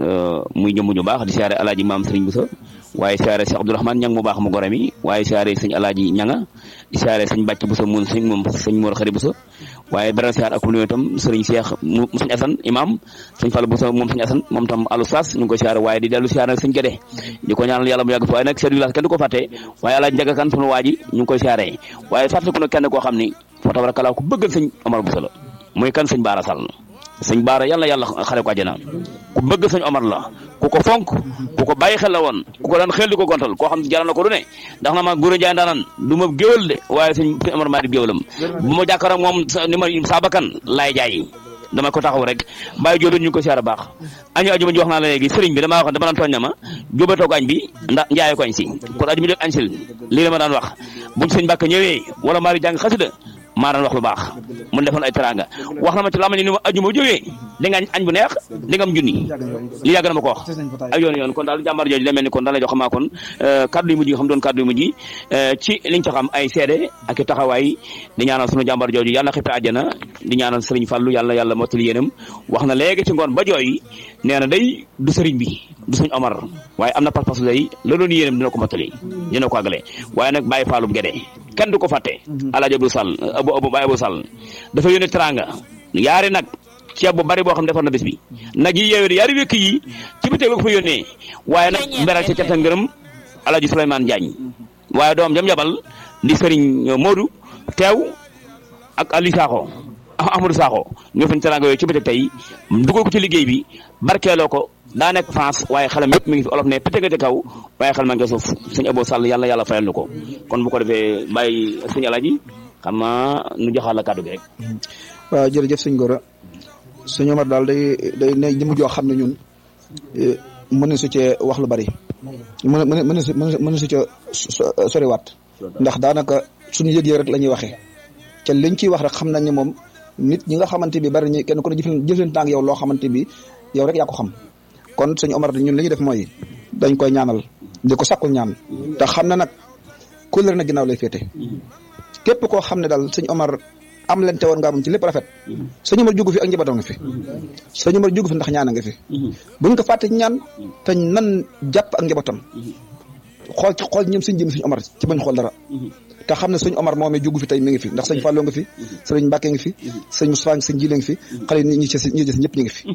muy jëmm ñu baax di siyaare alaaji maam sëriñ Bousso waaye siyaare sëñ Abdourahmane ñang mu baax mu gore mi waaye siyaare sëñ alaaji ñanga di siyaare sëñ Bàcc Bousso mun sëñ moom sëñ Mor Xari Bousso waaye beral siyaar ak nuyu itam sëriñ Cheikh mu sëñ Assane imam sëñ Fall Bousso moom sëñ Assane moom tam alu sas ñu ngi koy siyaare waaye di dellu siyaare nag sëñ Gédé di ko ñaanal yàlla mu yàgg fi waaye nag chef du village kenn du ko fàtte waaye alaaji Njaga Kan sunu waa ji ñu ngi koy siyaare waaye fàttaliku nag kenn koo xam ni fa tabarakallah ku bëggal sëñ Omar Bousso la muy kan sëñ Baara Sall sëñ Baara yàlla yàlla xare ko àjjana ku bëgg sëñ Omar la ku ko fonk ku ko bàyyi xel la woon ku ko daan xel di ko gontal koo xam ne jaral na ko du ne ndax na ma Gora Ndiaye ndaanan du ma géwal de waaye sëñ sëñ Omar maa di géwalam bu ma jàkkaaroo moom ni ma saabakan laay jaay dama ko taxaw rek bàyyi jóobe ñu ngi ko siyaar baax añu ajuma ji wax naa la léegi sëriñ bi damaa wax dama daan tooñ na ma jóobe toog añ bi ndax njaaye ko añ si kon ajuma jot añ sil lii la ma daan wax buñ sëñ Mbàkke ñëwee wala maa di jàng xasida maa daan wax lu baax mun defoon ay teranga wax na ma ci lama ni ni ma ajuma jógee di nga añ bu neex di nga am junni li yàgg na ma ko wax ak yoon yoon kon daal jàmbaar jooju la mel ni kon daal lay jox xamaa kon kaddu yu mujj yi xam doon kaddu yu mujj yi ci liñ ci xam ay seede ak i taxawaay di ñaanal sunu jàmbaar jooju yàlla xippe àjjana di ñaanal sëriñ Fàllu yàlla yàlla mottali yéenam wax na léegi ci ngoon ba jooy nee na day du sëriñ bi du sëñ Omar waaye am na pas-pas day la doon yéenam dina ko mottali dina ko àggale waaye nag bàyyi faalum gede kenn du ko fàtte alaaji Abdou Sall abu abu Baye Abou Sall dafa yónnee teranga yaari nag ceeb bu bari boo xam ne defar na bés bi nag yi yeewee yaari wékk yi ci bi teg ko fa yónnee waaye nag mberal ci canta ngërëm alaaji Souleymane Diagne waaye doom jam jabal di sëriñ Modou teew ak Ali Sakho Amadou Sakho ñoo fañ teranga yooyu ci bi teg tey dugal ko ci liggéey bi barkeeloo ko daa nekk France waaye xelam yëpp mi ngi fi olof ne pété nga ci kaw waaye xel ma nga suuf sëñ Abou Sall yàlla yàlla fayal nu ko kon bu ko defee bàyyi sëñ Alaaji xam naa nu joxaat la kàddu gi rek.
waaw jërëjëf sëñ Gora sëñ Omar daal day day ne jëmu joo xam ne ñun mën na su cee wax lu bari mën na mën na su mën na su ca soriwaat ndax daanaka suñu yëg-yëg rek la ñuy waxee ca liñ ciy wax rek xam nañ ne moom nit ñi nga xamante bi bari ñi kenn ku ne jëfleen jëfleen tànk yow loo xamante bi yow rek yaa ko xam kon sëñ Omar ñun li ñuy def mooy dañ koy ñaanal di ko sakkul ñaan te xam na nag kóllëre na ginnaaw lay féete képp koo xam ne daal sëñ Omar am leen te woon nga am ci lépp rafet sëñ Omar jugu fi ak njabootam nga fi sëñ Omar jugu fi ndax ñaan nga fi buñ ko fàtte ñaan te nan jàpp ak njabootam xool ci xool ñoom sëñ jëm sëñ Omar ci bañ xool dara te xam ne sëñ Omar moomee jugu fi tey mi ngi fi ndax sëñ Fallou nga fi sëñ Mbacke ngi fi sëñ Moussa ngi sëñ Jile ngi fi xale yi ñi ci ñi des ñëpp ñu ngi fi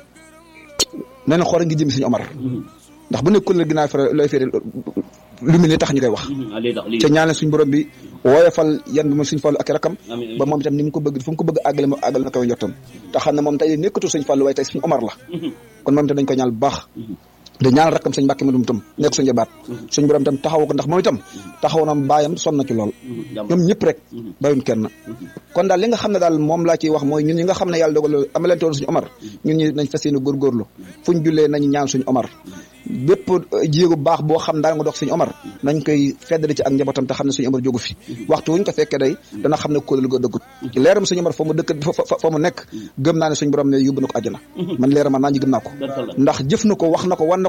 nee na xool ngi jëm sëñ Omar ndax bu nekk kóllëre ginnaaw fere looy fere lu mel ni tax ñu koy wax ca ñaanal suñ borom bi woyofal yan bi moom suñ Fallu ak rakam ba moom itam ni mu ko bëgg fu mu ko bëgg àggale mo àggale na koy njottam te xam ne moom tey nekkatu suñ Fallu waaye tey suñ Omar la kon moom itam dañ koy ñaanal bu baax da ñaanal rakkam sëñ Mbàkke Madum tam nekk suñu jabaat suñ borom itam taxaw ko ndax moom itam taxaw na baayam sonn na ci lool ñoom ñëpp rek bayuñ kenn kon daal li nga xam ne daal moom laa ciy wax mooy ñun ñi nga xam ne yàlla dogal amalante woon suñu Omar ñun ñi nañ fas yéene góorgóorlu fuñ jullee nañ ñaan suñu Omar bépp jéego baax boo xam daal nga dox suñu Omar nañ koy feddali ci ak njabootam te xam ne suñu Omar jógu fi waxtu wuñ ko fekkee day dana xam ne kóolal go dëggut leeram suñu Omar fa mu dëkk fa mu nekk gëm naa ne suñu borom ne yóbbu na ko àjjana man leeram man naa ñu gëm naa ko ndax jëf na ko wax na ko wan na ko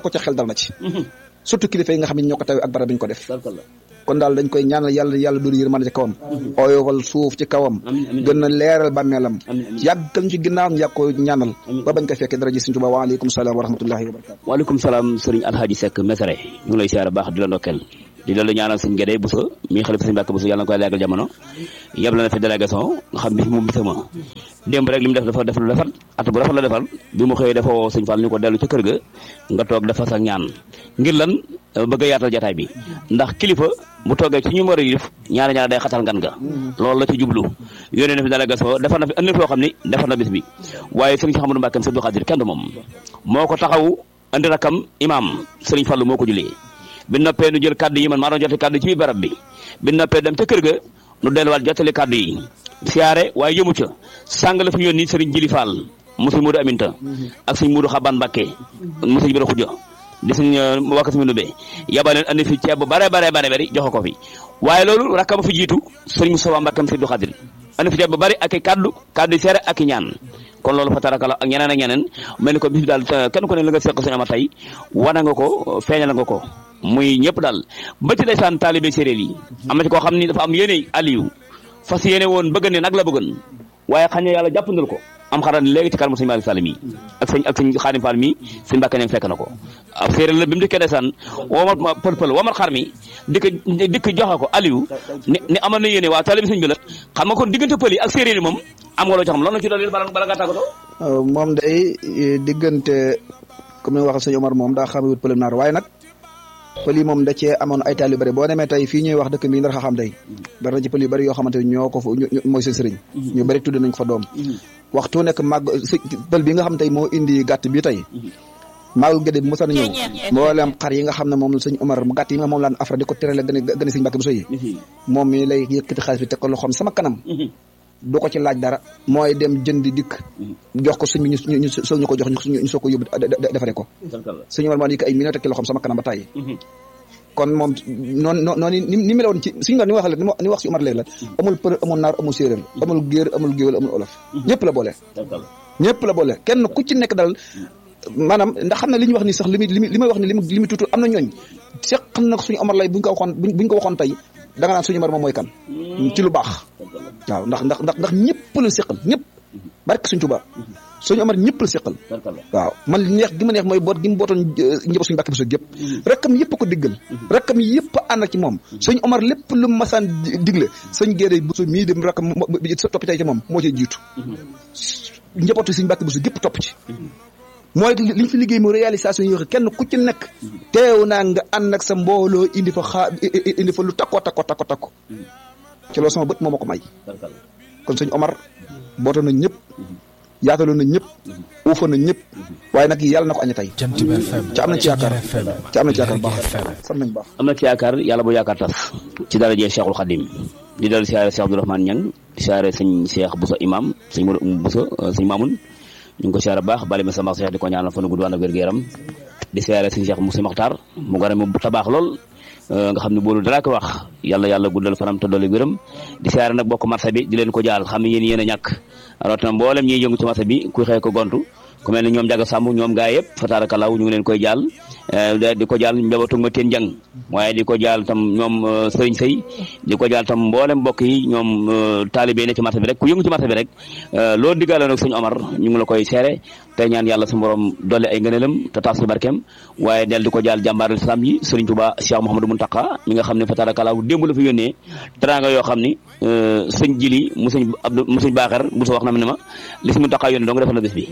ko ca xel dal na ci surtout kilifa yi nga xam ne ñoo ko taw ak barab bi ñu ko def kon daal dañ koy ñaanal yàlla yàlla doolu yërmande ci kawam oyofal suuf ci kawam gën a leeral bàmmeelam yàggal ci ginnaawam yàgg ko ñaanal ba bañ ko fekkee dara ji Sëriñ Tuubaa waaleykum salaam wa rahmatullahi wa barakatu
waaleykum salaam sëriñ Alhaji Seck Mesere ñu ngi lay siyaare baax di la ndokkeel di la ñaanal sëñ Gédé Bousso mi xalifa sëñ Mbàkke Bousso yàlla na koy yàggal jamono yeb la na fi délégation nga xam bis moom bisama démb rek li mu def dafa def lu defal at bu rafet la defal bi mu xëyee dafa woo sëñ Fall ñu ko dellu ca kër ga nga toog dafa sa ñaan ngir lan bëgg a yaatal jataay bi ndax kilifa bu toogee ci ñu war a yilif ñaari ñaari day xatal ngan ga loolu la ci jublu yónnee na fi délégation defar na fi andi foo xam ni defar na bis bi waaye sëriñ Cheikh Amadou Mbacke Sëriñ Xaadir kenn du moom moo ko taxaw andi rakam imam sëriñ Fallu moo ko julee bi noppee nu jël kaddu yi man maa doon jote kaddu ci biir barab bi bi noppee dem ca kër ga nu delluwaat jottali kaddu yi siyaare waaye yëmu ca sàng la fi yónni sëriñ Jili Fall mu sëñ Muudu Aminta ak sëñ Muudu Xaban Mbàkke mu sëñ Bira Xujja di suñ wakka si mu nubee yabaleen andi fi ceeb bu bare bare bare bari joxe ko fi waaye loolu rakkama fi jiitu sëriñ Moussa Mbàkkam si du xadir andi fi ceeb bu bari ak i kaddu kaddu yi seere ak i ñaan kon loolu fa tarakala ak ñeneen ak ñeneen mel ni ko bis bi daal kenn ku ne la nga seq suñu ama tey wana nga ko feeñal nga ko muy ñëpp daal ba ci ndeysaan taalibe séeréer yi am na ci koo xam ni dafa am yéene Aliou fas yéene woon bëgg ne nag la bëggoon waaye xañ na yàlla jàppandal ko am xaran léegi ci kanamu sëñ Malick Sall mi ak sëñ ak sëñ Xaadim Fall mi sëñ Mbàkke ne fekk na ko ab séeréer la bi mu dikkee ndeysaan woomat pël pël woomat xar mi dikk dikk joxe ko Aliou ni ni amoon na yéene waa taalibe sëñ bi la xam nga kon diggante pël yi ak séeréer yi moom am nga loo ci xam loolu na ci doon bala bala ngaa tàggatoo
moom day diggante comme ni nga waxee sëñ Omar moom daa xamewut pël naar waaye nag pël yi moom da cee amoon ay taal yu bëri boo demee tey fii ñuy wax dëkk bi ndar xam day bari na ci pël yu bëri yoo xamante ni ñoo ko fa mooy seen sëriñ ñu bëri tudd nañ ko fa doom waxtu nekk màgg pël bi nga xam tey moo indi gàtt bi tey maagu gédé bi mosa na ñëw mboolem xar yi nga xam ne moom sëñ Omar gàtt yi nga moom laan afra di ko terale gën a gën a sëñ Mbàkke bu soyi moom mi lay yëkkati xaalis bi teg ko loxoom sama kanam du ko ci laaj dara mooy dem jëndi dikk jox ko sëñ bi ñu ñu soog ñu ko jox ñu soog ko yóbbu defare ko sëñ Omar moo di ko ay million teg ci loxoom sama kanam ba tàyyi kon moom noonu noonu ni ni meloon ci suñu ni wax la ni wax si Omar léegi la amul pël amul naar amul séeréer amul géer amul géwél amul olof ñëpp la boole ñëpp la boole kenn ku ci nekk dal maanaam ndax xam ne li ñuy wax ni sax li muy li may wax ni li mu li mu tuutu am na ñooñ seq na suñu Omar lay buñ ko waxoon buñ ko waxoon tey da nga naan suñu Omar moom mooy kan ci lu baax waaw ndax ndax ndax ndax ñëpp la seqal ñëpp barke suñ Tuubaa suñu Omar ñëpp la seqal waaw man neex gi ma neex mooy boot gi mu bootoon njaboot suñu Mbàkke Buso yëpp rakkam yëpp ko diggal rakkam yëpp ànd ak ci moom suñu Omar lépp lu masaan digle sëñ Gédé Buso mii dem rakkam topp tey ci moom moo ci jiitu njabootu suñu Mbàkke Buso gépp topp ci mooy liñ fi liggéey mu réalisation yoo xam kenn ku ci nekk teew naa nga ànd ak sa mbooloo indi fa xaa indi fa lu takko takko takko takko ci loolu sama bët moo ma ko may kon sëñ Omar bootoon na ñëpp yaataloon na ñëpp uufoon na ñëpp waaye nag yàlla na ko aña tey ca am nañ ci yaakaar ca am nañ ci yaakaar baax sant nañ baax
am na ci yaakaar yàlla bu yaakaar tas ci darajee Cheikhul Khadim di dal siyaare Cheikh Abdourahmane Niang di siyaare sëñ Cheikh Bousso imam sëñ Modou Bousso sëñ Mamoun ñu ngi ko siyaare baax bali ma sama Cheikh di ko ñaanal fa nu gudd ànd ak wér-gu-yaram di siyaare sëñ Cheikh Moussa Makhtar mu gore mu tabaax lool nga xam ne boolu dara ko wax yàlla yàlla guddal fanam te dolli gërëm di siyaare nag bokk marché bi di leen ko jaal xam ne yéen yéen a ñàkk rawatina mboolem ñiy yëngu ci marché bi kuy xëy ko gontu ku mel ne ñoom jaga sàmm ñoom gaa yëpp fatarakalaw ñu ngi leen koy jaal di ko jaal njabootu ma teen jang waaye di ko jaal tam ñoom sëriñ sëy di ko jaal tam mboolem mbokk yi ñoom taalibe ne ci marché bi rek ku yëngu ci marché bi rek loolu diggaale nag sëñ Omar ñu ngi la koy seere tey ñaan yàlla su borom dolli ay ngëneelam te taas ci barkeem waaye del di ko jaal jàmbaarul islam yi sëriñ Touba Cheikh Mouhamadou Mountakha mi nga xam ne fatarakalaw démb la fi yónnee teranga yoo xam ni sëñ jili mu sëñ Abdou mu sëñ Baaxar bu wax na ma ne ma li si Mountakha yónnee dong defal na bés bi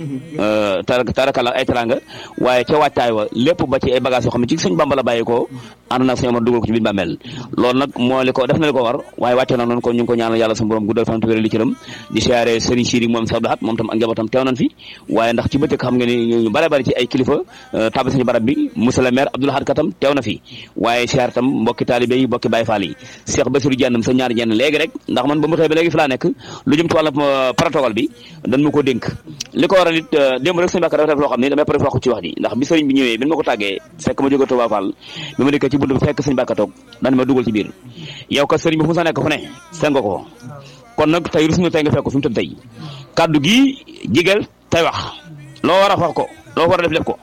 tarakalaw ay teranga waaye ca wàccaay wa lépp ba ci ay bagage yoo xam ne ci sëñ Bamba la bàyyi ko ànd na sëñ Omar dugal ko ci biir bàmmeel loolu nag moo li ko def na li ko war waaye wàcce na noonu kon ñu ngi ko ñaanal yàlla suñu borom guddal fan te wéral li cëram di siyaare sëriñ Siri moom Sabdou Hat moom tam ak njabootam teew nañ fi waaye ndax ci bëccëg xam nga ni ñu bare bari ci ay kilifa tabi sañu barab bi monsieur le maire Abdoul Ahad Katam teew na fi waaye siyaare tam mbokki taalibe yi mbokki Baye Fall yi Cheikh Bassirou Diagne sa ñaari jenn léegi rek ndax man ba mu xëy ba léegi fi laa nekk lu jëm ci wàllu protocole bi dañ ma ko dénk li ko waral it démb rek sëñ Bakar dafa def loo xam ne damay pare wax ci wax ji ndax bi sëriñ bi ñëwee bi ma ko tàggee fekk ma jóge Touba Fall bi ma dikkee ci bunt bi fekk sëñ Bakar toog daan ma dugal ci biir yow ka sëriñ bi fu mu sa nekk fu ne seen nga ko kon nag tey rus na tey nga fekk fi mu tëdd tey kaddu gi jigéel tey wax loo war a wax ko loo war a def def ko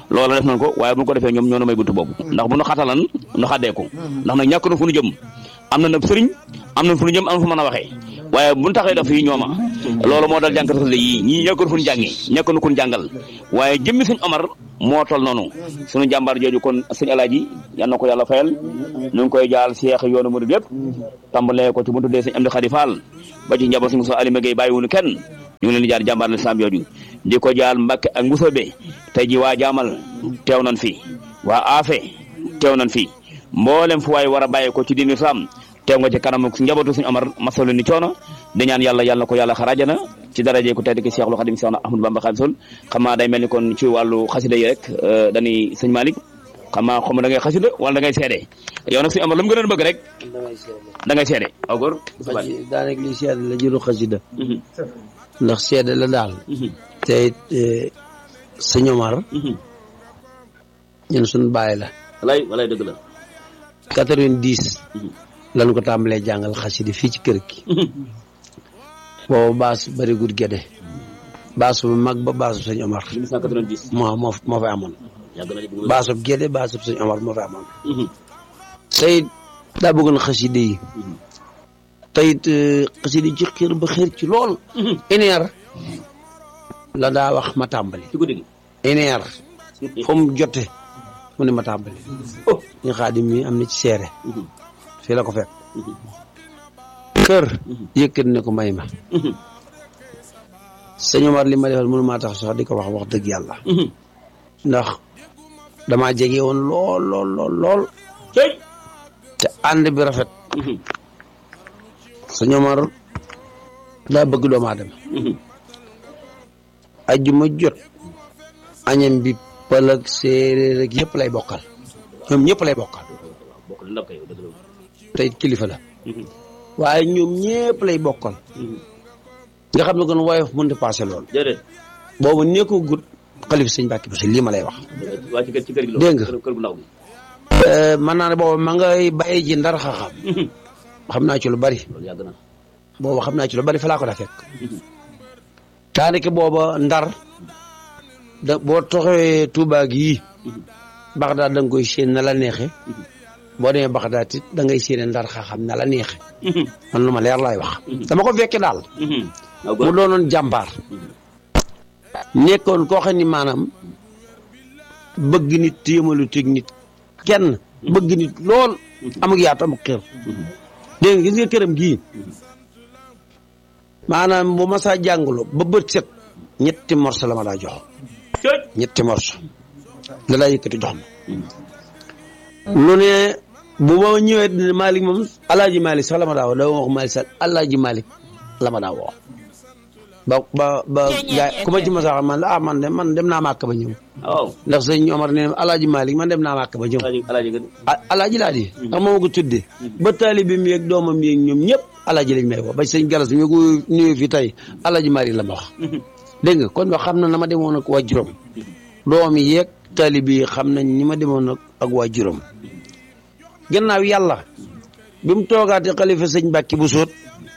loola def nañ ko waaye bu ñu ko defee ñoom ñoo na may buntu boobu ndax bu nu xatalan nu xaddeeku ndax nag ñàkk na fu nu jëm am na nag sëriñ am na fu nu jëm am na fu mën a waxee waaye bu ñu taxee def yi ñooma loolu moo dal jànkat xasida yi ñii ñàkkoon fu ñu jàngee ñàkkoon ku ñu jàngal waaye jëmmi suñ Omar moo tol noonu suñu jàmbaar jooju kon sëñ alaaji yal na ko yàlla fayal ñu ngi koy jaal seex yoonu murid yëpp tàmbalee ko ci bu tuddee sëñ Amdi Xadi Fall ba ci njaboot si Moussa Alima Gueye bàyyiwuñu kenn ñu ngi leen di jaar jàmbaar lislaam jooju di ko jaal Mbàkke ak Mbusoobe tey ji waa jaamal teew nañ fi waa aafe teew nañ fi mboolem fu waay war a bàyyi ko ci diin islam teew nga ci kanam njabootu suñu Omar masalu ni coono di ñaan yàlla yàlla na ko yàlla xarajana ci daraje ku tedd ki Seexul Xadim Seex Ahmadu Bamba Xaadimu Rasuul xam naa day mel ni kon ci wàllu xasida yi rek dañuy sëñ Malick xam naa xaw ma da ngay xasida wala da ngay seede yow nag suñu Omar lu mu gën a bëgg rek da ngay seede aw góor
daanaka li seede la jëru xasida ndax seede la daal te it sëñ Omar ñun suñu bàyyi la
walay walay dëgg la
quatre-vingt-dix lañ ko tàmbalee jàngal xasida fii ci kër gi boobu baas bari gud gede baas bu mag ba baas bu sëñ Omar
1990
moo moo moo fa amoon
yàgg na bu
baas bu gede baas bu sëñ Omar moo fa amoon teyit daa bëggoon xasida yi teyit xasida yi ci xër ba xër ci lool une heure la daa wax ma tàmbali
ci guddi gi
une heure fu mu jote mu ne ma tàmbali ñu xaadim mi am na ci seere fii la ko fekk kër yëkkat ne ko may ma sëñ Omar li ma defal mënu maa tax sax di ko wax wax dëgg yàlla ndax damaa jege woon lool lool lool lool
cey
te ànd bi rafet sëñ Omar daa bëgg doomu aadama ajjuma jot añam bi pël ak séeréer ak yëpp lay bokkal ñoom ñëpp lay bokkal
bokk na ndab kay dëgg la
te it kilifa la waaye ñoom ñëpp lay bokkal nga xam ne kon woyof mënut a passé loolu
déedéet
boobu nekkoo gut xalifa sëñ Mbàkke Buso lii ma lay wax
waa ci kër ci kër gi la
Dégg nga.
kër kër gu ndaw gi
mën naa ne boobu ma ngay bàyyi ji ndar xaxam xam naa ci lu bari
loolu yàgg na
boobu xam naa ci lu bari fa laa ko daa fekk daanaka booba ndar da boo toxee Tuubaa gii Baxdaad da nga koy séen na la neexe boo demee Baxdaad it da ngay séene ndar xaxam na la neexe man lu ma leer laay wax dama ko fekke daal
aw
mu
góor
doonoon jàmbaar nekkoon koo xam ni maanaam bëgg nit téemalu teg nit kenn bëgg nit lool amuk yaatu amuk xër dégg nga gis nga këram gii maanaam bu ma saa jàngaloo ba bët set ñetti morso la ma daa jox
cey
ñetti morso la daa yëkkati jox ma lu ne bu ma ñëwee dina Malick moom alaaji Malick sax la ma daa woo da wax Malick sax alaaji Malick la ma daa woo ba ba ba gaay ku ma ci ma sax man la ah man de man dem naa màkk ba ñëw
waaw
ndax sëñ Omar nee na alaaji Malick man dem naa màkk ba ñëw
alaaji alaaji nga
a- alaaji laa di ndax moo ma ko tuddee ba taalibe mi ak doomam mi ak ñoom ñëpp alaaji lañ may woo ba sëñ Galas mi ko nuyoo fi tey alaaji Malick la ma wax dégg nga kon wax xam na na ma demoon ak waa juróom doom yi yeeg taalibe yi xam nañ ni ma demoon ak ak waa juróom gannaaw yàlla bi mu toogaatee xalifa sëñ Mbàkke bu sóot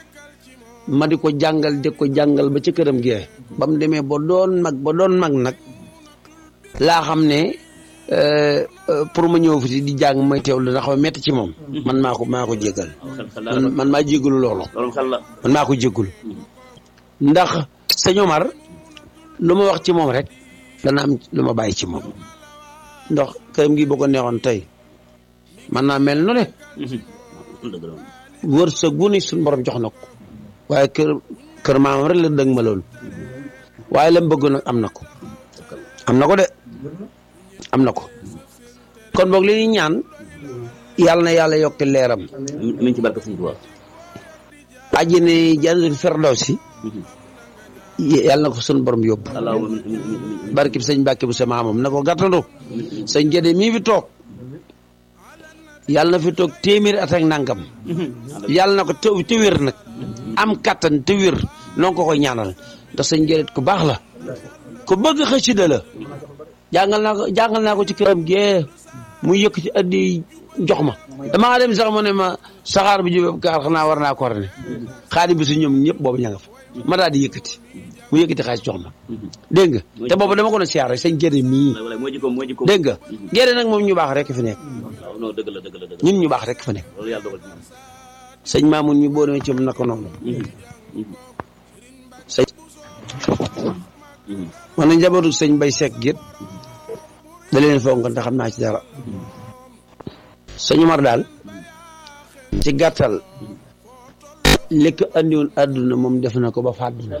ma di ko jàngal di ko jàngal ba ca këram gee ba mu demee ba doon mag ba doon mag nag laa xam ne euh, euh, pour ma ñëw fi di jàng may teewlu dana xaw a metti ci moom man maa ko maa ko jéggal
xel xel
man man maa jéggalu loolu
loolu xel la
man maa ko jéggul ndax sëñ Omar lu ma wax ci moom rek dana am lu ma bàyyi ci moom ndax këram gi boo ko neexoon tey man naa mel nu ne
dëgg la
wërsëg gu ne suñu borom jox na ko waaye kër kër maamam rek la dëgg ma loolu waaye la mu bëgg nag am na ko am na ko de am na ko kon boog li ñuy ñaan yàlla na yàlla yokki leeram
mi ngi ci barke Sëñ Tuubaa
àjjana jannatul firdawsi yàlla na ko suñu borom yóbbu
allahumma min min min min
barki bi sëñ Mbàkke bu sa maamam na ko gàttandu sëñ Gédé mii fi toog yàlla na fi toog téeméeri at ak nangam yàlla na ko te te wér nag am kattan te wér noonu ko koy ñaanal ndax sëñ Gédé ku baax la ku bëgg xasida la jàngal naa ko jàngal naa ko ci këram gee mu yëkk ci addi jox ma damaa dem sax mu ne ma saxaar bi jóge kaar xanaa war naa ko ne xaadi bi su ñoom ñëpp boobu ña nga fa ma daal di yëkkati mu yëkkati xaalis jox ma dégg nga te boobu dama ko doon siyaar rek sëñ Gédé mii
wala mooy jikkoom mooy jikkoom
dégg nga Gédé nag moom ñu baax rek fi nekk
waaw non dëgg la dëgg la dëgg la
ñun ñu baax rek fa nekk
loolu yàlla dogal ci moom
sëñ Mamoun ñu boo demee ci moom naka noonu sëñ man na njabootu sëñ Bay Seck gét da leen fonk te xam naa ci dara sëñ Umar daal ci gàttal li ko andiwoon àdduna moom def na ko ba fàdduna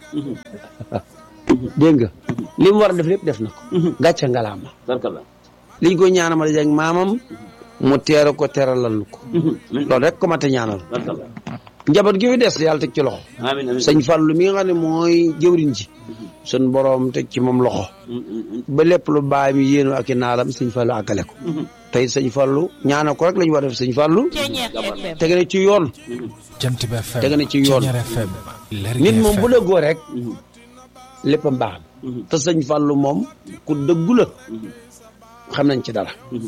dégg nga li mu war a def lépp def na ko gàcce ngalaama
barkalla
liñ ko ñaanal ma dajeeg maamam mu teeru ko teralal ko loolu rek ko mate ñaanal
barkalla
njaboot gi fi des yàlla teg ci loxo
amiin amiin
sëñ Fallu mi nga xam ne mooy jëwriñ ji sun boroom teg ci moom loxo ba lépp lu baay mi yéenu ak i naalam sëñ Fallu àggale ko tey sëñ Fallu ñaanal ko rek la ñu war a def sëñ Fallu tege na ci yoon
Jant bi FM
tege na ci yoon
Ceñeer FM Lergui
nit moom
FM.
bu dëggoo rek lépp a mbaax te sëñ Fallu moom ku dëggu la xam nañ ci dara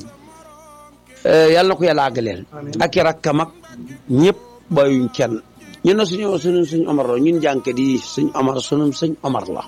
Eh, yàlla na ko yàlla àggaleel ak i rakkam ak ñëpp bayuñ kenn ñun na suñu suñu suñ Omar la ñun jànkat yi suñ Omar suñu suñ Omar la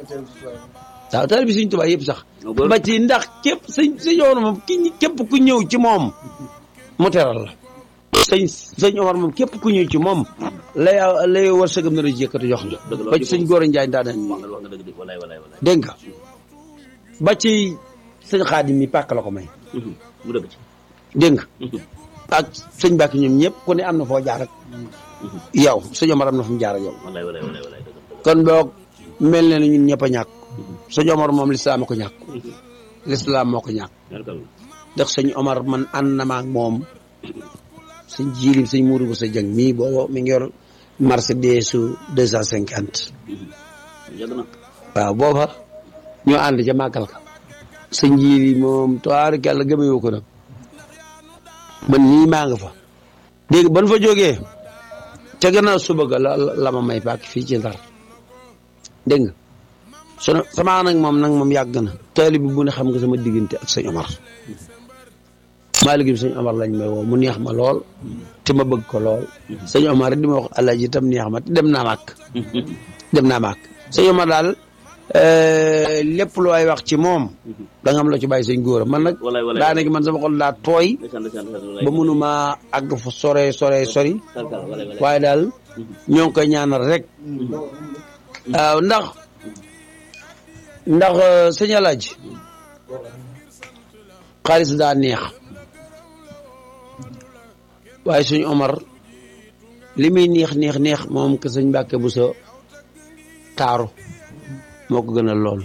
waaw taal bi suñ tubaab yëpp sax ba ci ndax képp sëñ sëñ Omar moom ki képp ku ñëw ci moom mu teral la sëñ sëñ Omar moom képp ku ñëw ci moom lay lay war sëgam na la jékkati jox la ba ci sëñ Góor Njaay daa dañ
wax nga wax nga dëgg de walaay walaay walaay
dégg nga ba ci sëñ Xaadim mi pàkk la ko may
mu dëgg ci
dégg nga ak sëñ Mbàkke ñoom ñëpp ku ne am na foo jaar ak yow sëñ Omar am na fu mu jaar ak yow
walaay walaay walaay walaay dëgg dëgg
kon boog mel na ne ñun ñëpp a ñàkk sëñ Omar moom lislaam a ko ñàkk lislaam moo ko ñàkk
barkalla
ndax sëñ Omar man ànd na ma ak moom sëñ jiilim sëñ muuru bu sa jëng mii boobu mi ngi yor Mercedes su deux cent cinquante
yàgg na
waaw booba ñoo ànd ca màggal ka sëñ jiili moom toir kàlla gëmewoo ko nag man nii maa nga fa dégg ban fa jógee ca gannaaw suba ga la la ma may pàkk fii ci ndar dégg nga sunu sama nag moom nag moom yàgg na taalibe bi bu ne xam nga sama diggante ak sëñ Omar maa liggéey sëñ Omar lañ may woo mu neex ma lool te ma bëgg ko lool sëñ Omar rek di ma wax alaaji itam neex ma te dem naa màkk dem naa màkk sëñ Omar daal eh, lépp lu ay wax ci moom da nga am la ci bàyyi sëñ góor man nag
Walaay, walaay.
daanaka man sama xol daa tooy
ndeysaan ndeysaan ndeysaan walaay
ba mënuma àgg fa sore sore sori
barkalla walaay walaay
waaye daal ñoo ngi koy ñaanal rek waaw ndax ndax eh, sëñ Alaaji xaalis daa neex waaye suñu Omar li muy neex neex neex moom que sëñ Mbàkke bu sa taaru moo ko gënal loolu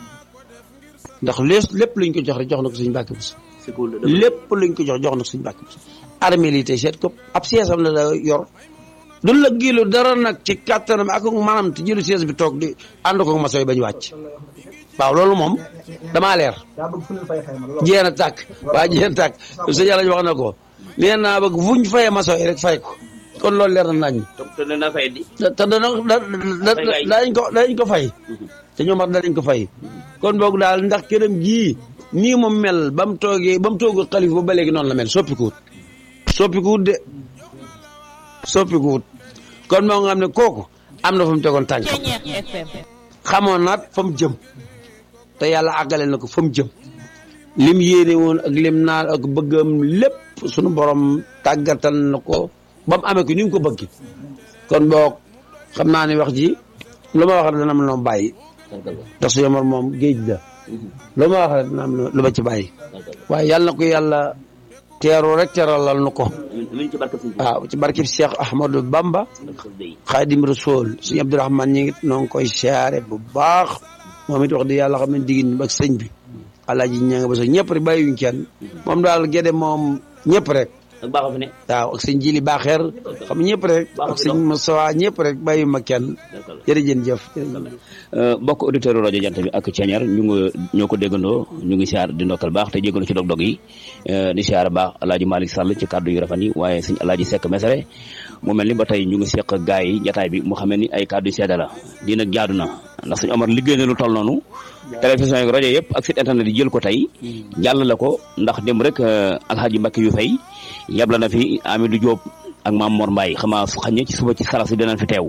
ndax lees lépp luñ ko jox rek jox na ko sëñ Mbàkke bu sa
c'est cool de dëgg
lépp luñ ko jox jox na ko sëñ Mbàkke bu sa armée li tey seet ko ab siège-am la da yor du la gilu dara nag ci kàttanam ak maanaam te jëlu siège bi toog di ànd ko ma sooy bañ wàcc waaw loolu moom damaa leer jéem a tàkk waa jéem a tàkk sëñ Yàlla wax na ko nee naa bëgg fuñ fayee maçon yi rek fay ko kon loolu leer na nañ
te ne naa fay di
te te dana da da danañ ko danañ ko fay te ñoom wax danañ ko fay kon boog daal ndax këram gii nii mu mel ba mu toogee ba mu toogul xalif ba ba léegi noonu la mel soppikuwut soppikuwut de soppikuwut kon moo nga xam ne kooku am na fa mu tegoon tànkam
Ceñeer FM
xamoon naat fa mu jëm te yàlla àggale na ko fa mu jëm lim yéene woon ak lim naan ak bëggam lépp sunu borom tàggatal na ko ba mu amee ko ni mu ko bëgg kon boog xam naa ne wax ji lu ma wax rek dana am lu ma bàyyi
barkalla
ndax su yomar moom géej la lu ma wax rek dana am lu ma ci bàyyi
barkalla
waaye yàlla na ko yàlla teeru rek teeralal nu ko
amiin amiin ci barke suñu
waaw ci barkib Cheikh Ahmadou Bamba
barke day
xaadim rasool suñu abdourahman ñi ngi noo ngi koy siyaare bu baax moom it wax di yàlla xam ne diggin ak sëñ bi alaaji ña nga ba sa ñëpp rek bàyyiwuñ kenn moom daal gede moom ñëpp rek
ak baaxoo fi ne
waaw ak sëñ jili baaxeer xam ñëpp rek ak sëñ Moustapha ñëpp rek bàyyiwuma kenn
barkalla
jërëjëf jëf
bokk auditeur rajo jant bi ak Ceñeer ñu ngi ñoo ko déggandoo ñu ngi siyaar di ndokkal baax te jégalu ci dog-dog yi di siyaar baax alaaji Malick Sall ci kàddu yu rafet yi waaye sëñ alaaji Seck Mesere mu mel ni ba tey ñu ngi seq gaa yi jataay bi mu xamee ni ay kàddu yu seede la di nag jaadu na ndax sëñ Omar liggéey na lu toll noonu télévision yi rajo yëpp ak site internet yi jël ko tey jàll la ko ndax dem rek alxaaji Mbacke yu fay yabla na fi Amidou Diop ak Maam Mor Mbaye xamaa su xañee ci suba ci salas bi dinañ fi teew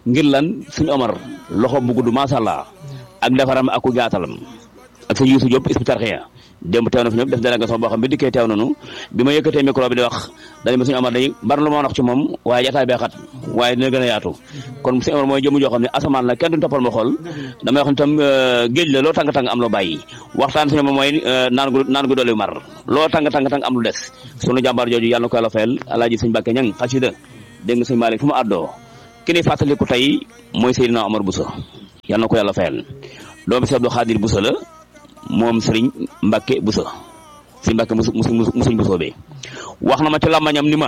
ngir lan suñu Omar loxo bu gudd macha allah ak defaram ak ku jaatalam ak sëñ Youssou Diop Hizbut Tarqiyyah démb teew na fi ñëpp def délégation boo xam bi dikkee teew nañu bi ma yëkkatee micro bi di wax dañu ma suñu Omar day bari lu ma wax ci moom waaye jataay bee xat waaye dina gën a yaatu kon suñu Omar mooy jëmu joo xam ne asamaan la kenn duñ toppal ma xool damay wax ne tam géej la loo tàng-tàng am loo bàyyi waxtaan suñu moom mooy naan gu naan gu dolli mar loo tàng-tàng-tàng am lu des sunu jàmbaar jooju yàlla na ko yàlla fayal alaaji sëñ Mbàkke ñang xasida dégg nga sëñ Malick fu mu àddoo ki ni fàttaliku tey mooy Seydina Omar Bousso yàlla na ko yàlla fayal doomi Seex Abdu Xaadir Bousso la moom Sëriñ Mbàkke Bousso si Mbàkke mu musuñ Bousso bi wax na ma ci làmmañam ni ma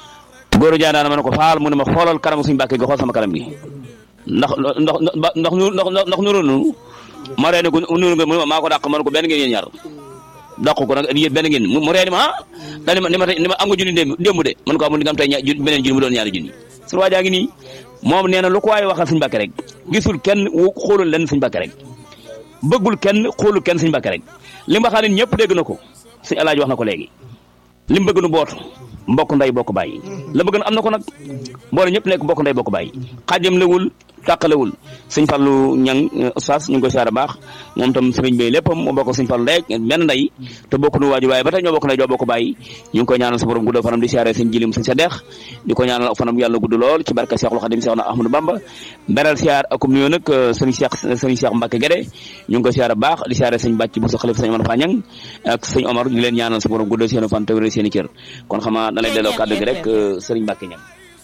góor jaa daana ma ne ko faal mu ne ma xoolal kanamu suñ Mbàkke gi xool sama kanam gi ndax ndax ndax ndax ndax nuru nu ma reene ko nuru nga mu ne ma maa ko dàq man ko benn ngeen yéen ñaar dàq ko nag yéen benn ngeen mu reeni ma ah daal ni ma ni ma ni ma am nga junni démb démb de man ko amul di nga am tey ña beneen junni mu doon ñaari junni suñu waajaa ngi nii moom nee na lu ko waaye waxal suñ Mbàkke rek gisul kenn xoolul leen suñ Mbàkke rek bëggul kenn xoolul kenn suñ Mbàkke rek li mu waxaa ne ñëpp dégg na ko suñ alaaji wax na ko léegi li mu bëgg nu bootu mbokk nday bokk bàyyi la bëgg na am na ko nag mboole ñëpp nekk mbokk nday bokk bàyyi xaajam lewul tàqalewul sëñ Fallu ñang oustaz ñu ngi koy siyaare baax moom tam sëriñ bay léppam mu bokk sëñ Fallu ndey benn ndey te bokk nu waajur waaye ba tey ñoo bokk ndey ñoo bokk bàyyi ñu ngi koy ñaanal sa borom gudd fanam di siyaare sëñ jilim sëñ sa deex di ko ñaanal fanam yàlla gudd lool ci barka Seexul Xadim Seex na Ahmadou Bamba beral siyaar akum nuyoo nag sëriñ Seex sëriñ Seex Mbàkke Gede ñu ngi koy siyaare baax di siyaare sëñ bàcc bu sa xalif sëñ Omar Fañang ak sëñ Omar di leen ñaanal sa borom gudd seen fan te wér seen i cër kon xamaa da lay delloo kàddu gi rek sëriñ Mbàkke ñang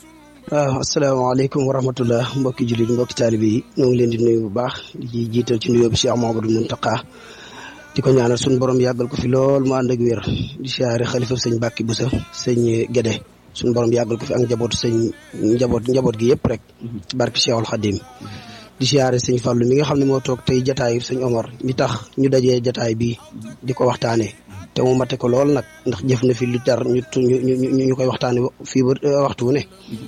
waaw asalaamaaleykum wa rahmatullah mbokki jullit mbokki taalibe yi ñoo ngi leen di nuyu bu baax di jiital ci nuyoo bi Cheikh Mamadou Muntaqa di ko ñaanal suñu borom yàggal ko fi lool mu ànd ak wér di siyaare xalifa sëñ Bàkki Busa sëñ Gédé suñu borom yàggal ko fi ak njabootu sëñ njaboot njaboot gi yëpp rek ci barke Cheikhul Khadim di siyaare sëñ Fàllu mi nga xam ne moo toog tey jataayu sëñ Omar mi tax ñu dajee jataay bi di ko waxtaanee te mu mate ko lool nag ndax jëf na fi lu tar ñu ñu ñu koy waxtaane fii ba waxtu wu ne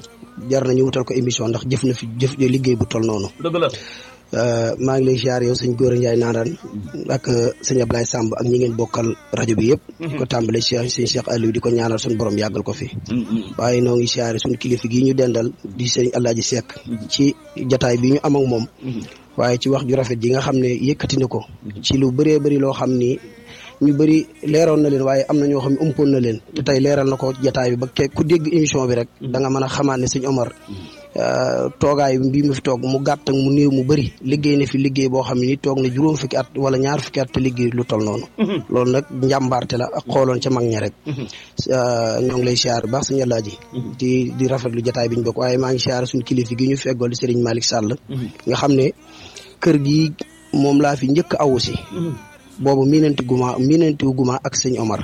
jar nañu wutal ko émission ndax jëf na fi jëf liggéey bu toll noonu.
dëgg la.
maa ngi lay ziar yow sëñ Góora Ndiaye naanaan ak sëñ Ablaye Samb ak ñi ngeen bokkal rajo bi yëpp. di ko tàmbale Cheikh sëñ Cheikh Aliou di ko ñaanal suñu borom yàggal ko fi. waaye noo ngi ziar suñu kilifa gii ñu dendal di sëñ Alaaji Seck. ci jataay bi ñu am ak moom. waaye ci wax ju rafet ji nga xam ne yëkkati na ko. ci lu bëree bëri loo xam ni. ñu bëri leeroon na leen waaye am na ñoo xam ne umpoon na leen te tey leeral na ko jataay bi ba ke ku dégg émission bi rek da nga mën a xamaat ne sëñ Omar toogaay bii mu fi toog mu gàtt ak mu néew mu bëri liggéey na fi liggéey boo xam ne ni toog na juróom fukki at wala ñaar fukki at te liggéey lu tol noonu loolu nag njàmbaarte la ak xooloon ca mag ña rek ñoo ngi lay siyaar baax sëñ Alaaji di di rafetlu jataay bi ñu bokk waaye maa ngi siyaar suñu kilifa gi ñu feggool di Serigne Malick Sall nga xam ne kër gi moom laa fi njëkk awu si boobu miinanti guma miinanti guma ak sëñ Omar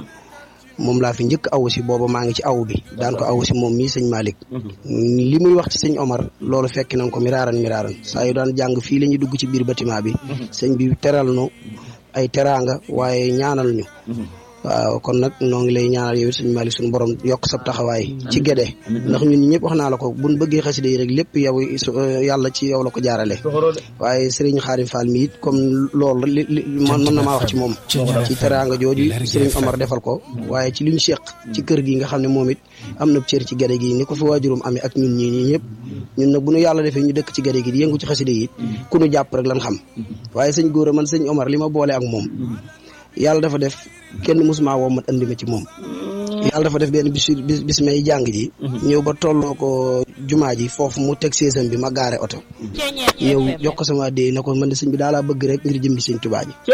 moom laa fi njëkk awu si booba maa ngi ci aw bi daan ko awu si moom mii sëñ Malick li muy wax ci sëñ Omar loolu fekk nañ ko miraaran miraaran saa yu daan jàng fii la ñuy dugg ci biir bâtiment bi sëñ bi teral nu ay teraanga waaye ñaanal ñu waaw kon nag noo ngi lay ñaanal yow sëñ Malick suñu borom yokk sab taxawaay ci gédé ndax ñun ñëpp wax naa la ko buñ bëggee xasida yi rek lépp yow yàlla ci yow la ko jaarale waaye Serigne Xaarim Fall mi it comme loolu li li man mën na maa wax ci moom ci teraanga jooju Serigne Omar defal ko waaye ci li ñu seq ci kër gi nga xam ne moom it am na cër ci gédé gi ni ko fi waajurum amee ak ñun ñii ñii ñëpp ñun nag bu ñu yàlla defee ñu dëkk ci gédé gi di yëngu ci xasida yi ku ñu jàpp rek lan xam waaye sëñ góor man sëñ Omar li ma boole ak moom yàlla dafa def kenn musuma woo ma andi ma ci moom yàlla dafa def benn bis bis may jàng ji ñëw ba tolloo ko jumaa ji foofu mu teg seesam bi ma gaare oto ñëw jox ko sama dee na ko man de sëñ bi daa laa bëgg rek ngir jëm bi sëñ Tuubaa ji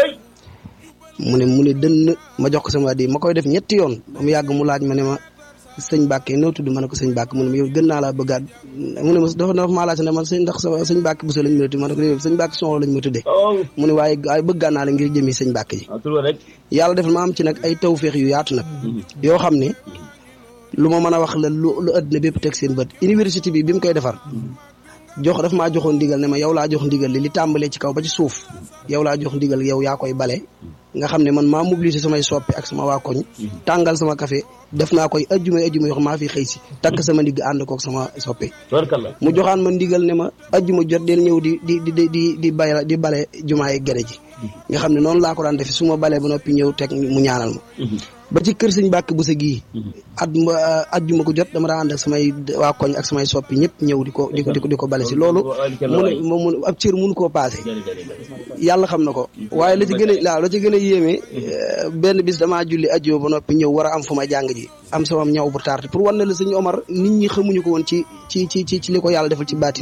mu ne mu ne dënn ma jox ko sama dee ma koy def ñetti yoon ba mu yàgg mu laaj ma ne ma sëñ Bàkke noo tudd ma ne ko sëñ Bàkke mu ne ma yow gën naa laa bëggaat mu ne ma dafa dafa maa laaj ne man sëñ ndax sama sëñ Bàkke bu sa lañ ma tudd ma ne ko yow sëñ Bàkke soxla lañ ma tuddee mu ne waaye waaye bëggaan naa la ngir jëmi sëñ Bàkke ji yàlla defal ma am ci nag ay tawféex yu yaatu nag yoo xam ne lu ma mën a wax la lu lu àddina bépp teg seen bët université bi bi mu koy defar jox daf maa joxoon ndigal ne ma yow laa jox ndigal li li tàmbalee ci kaw ba ci suuf yow laa jox ndigal yow yaa koy bale nga xam ne man maa mobilisé samay soppi ak sama waa koñ tàngal sama café def naa koy ajjuma ajjuma yoo xam maa fi xëy si takk sama ndigg ànd kook sama soppe mu joxaan ma ndigal ne ma ajjuma jot del ñëw di di di di di bale di bale jumaa yi gere ji nga xam ne noonu laa ko daan defe su ma balee ba noppi ñëw teg mu ñaanal ma ba ci kër sëñ Bàkk bu sa gii at ajjuma ko jot dama daa ànd ak samay waa koñ ak samay soppi ñëpp ñëw di ko di ko di ko di ko bale si loolu mu ne mu ab cër mënu koo paase yàlla xam na ko waaye la ci gën a waaw la ci gën a yéeme benn bis damaa julli ajjuma ba noppi ñëw war a am fu ma jàng ji am sama ñaw bu tardé pour wan na la sëñ Omar nit ñi xamuñu ko woon ci ci ci ci ci li ko yàlla defal ci baatin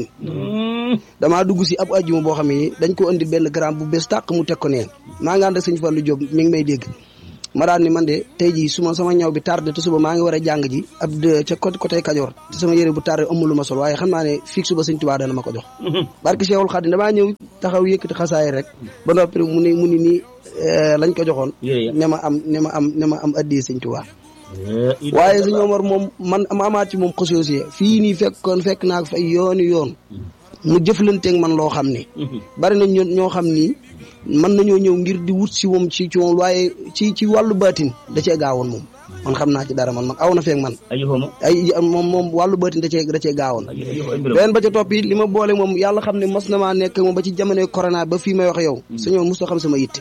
damaa dugg si ab ajjuma boo xam ne dañ ko indi benn gramme bu bees tàq mu teg ko neen maa ngi ànd ak sëñ Fallou Diop mi ngi may dégg ma daan ni man de tey jii suma sama ñaw bi tardé te suba maa ngi war a jàng ji ab ca côté côté Kajoor te sama yére bu tardé amul lu ma sol waaye xam naa ne fii suba sëñ Tuubaa dana ma ko jox barke Cheikhul Khadim damaa ñëw taxaw yëkkati xasaay rek ba noppi mu ni mu ni nii lañ ko joxoon ne ma am ne ma am ne ma am addi sëñ Tuubaa waaye sëñ Omar moom man ma amaat ci moom xosoosie fii nii fekkoon fekk naa ko fa ay yooni yoon mu jëflanteeg man loo xam ne bari nañ ñoo xam ni mën nañoo ñëw ngir di wut si moom ci ci moom waaye ci ci wàllu baatin da cee gaawoon moom man xam naa ci dara man man aw na feeg man ay moom moom wàllu baatin da cee da cee gaawoon beneen ba ca topp it li ma boole moom yàlla xam ne mas na maa nekk moom ba ci jamonoy corona ba fii may wax yow sañoo mos xam sama yitte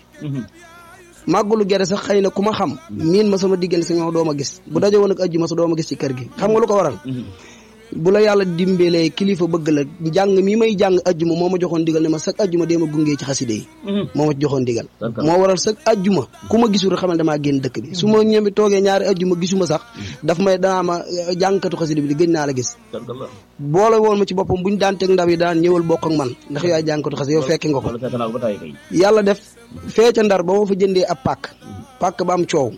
màggalu gere sax xëy na ku ma xam miin ma sama diggante sañoo doo ma gis bu daje woon ak ajju ma sa doo ma gis ci kër gi xam nga lu ko waral bu la yàlla dimbalee kilifa bëgg la jàng mi may jàng ajjuma moo ma joxoon digal ne ma sag ajjuma dee ma gungee ci xaside yi moo ma joxoon digal moo waral sag ajjuma ku ma gisul xamal damaa génn dëkk bi su ma ñëmi toogee ñaari ajjuma gisuma sax daf may danaa ma jàngkatu xaside bi di gëj naa la gis boole woon ma ci boppam buñ daan teg ndaw yi daan ñëwal bokk ak man ndax yaay jàngkatu xaside yow fekke nga ko yàlla def fee ca ndar ba ma fa jëndee ab pàkk pàkk ba am coow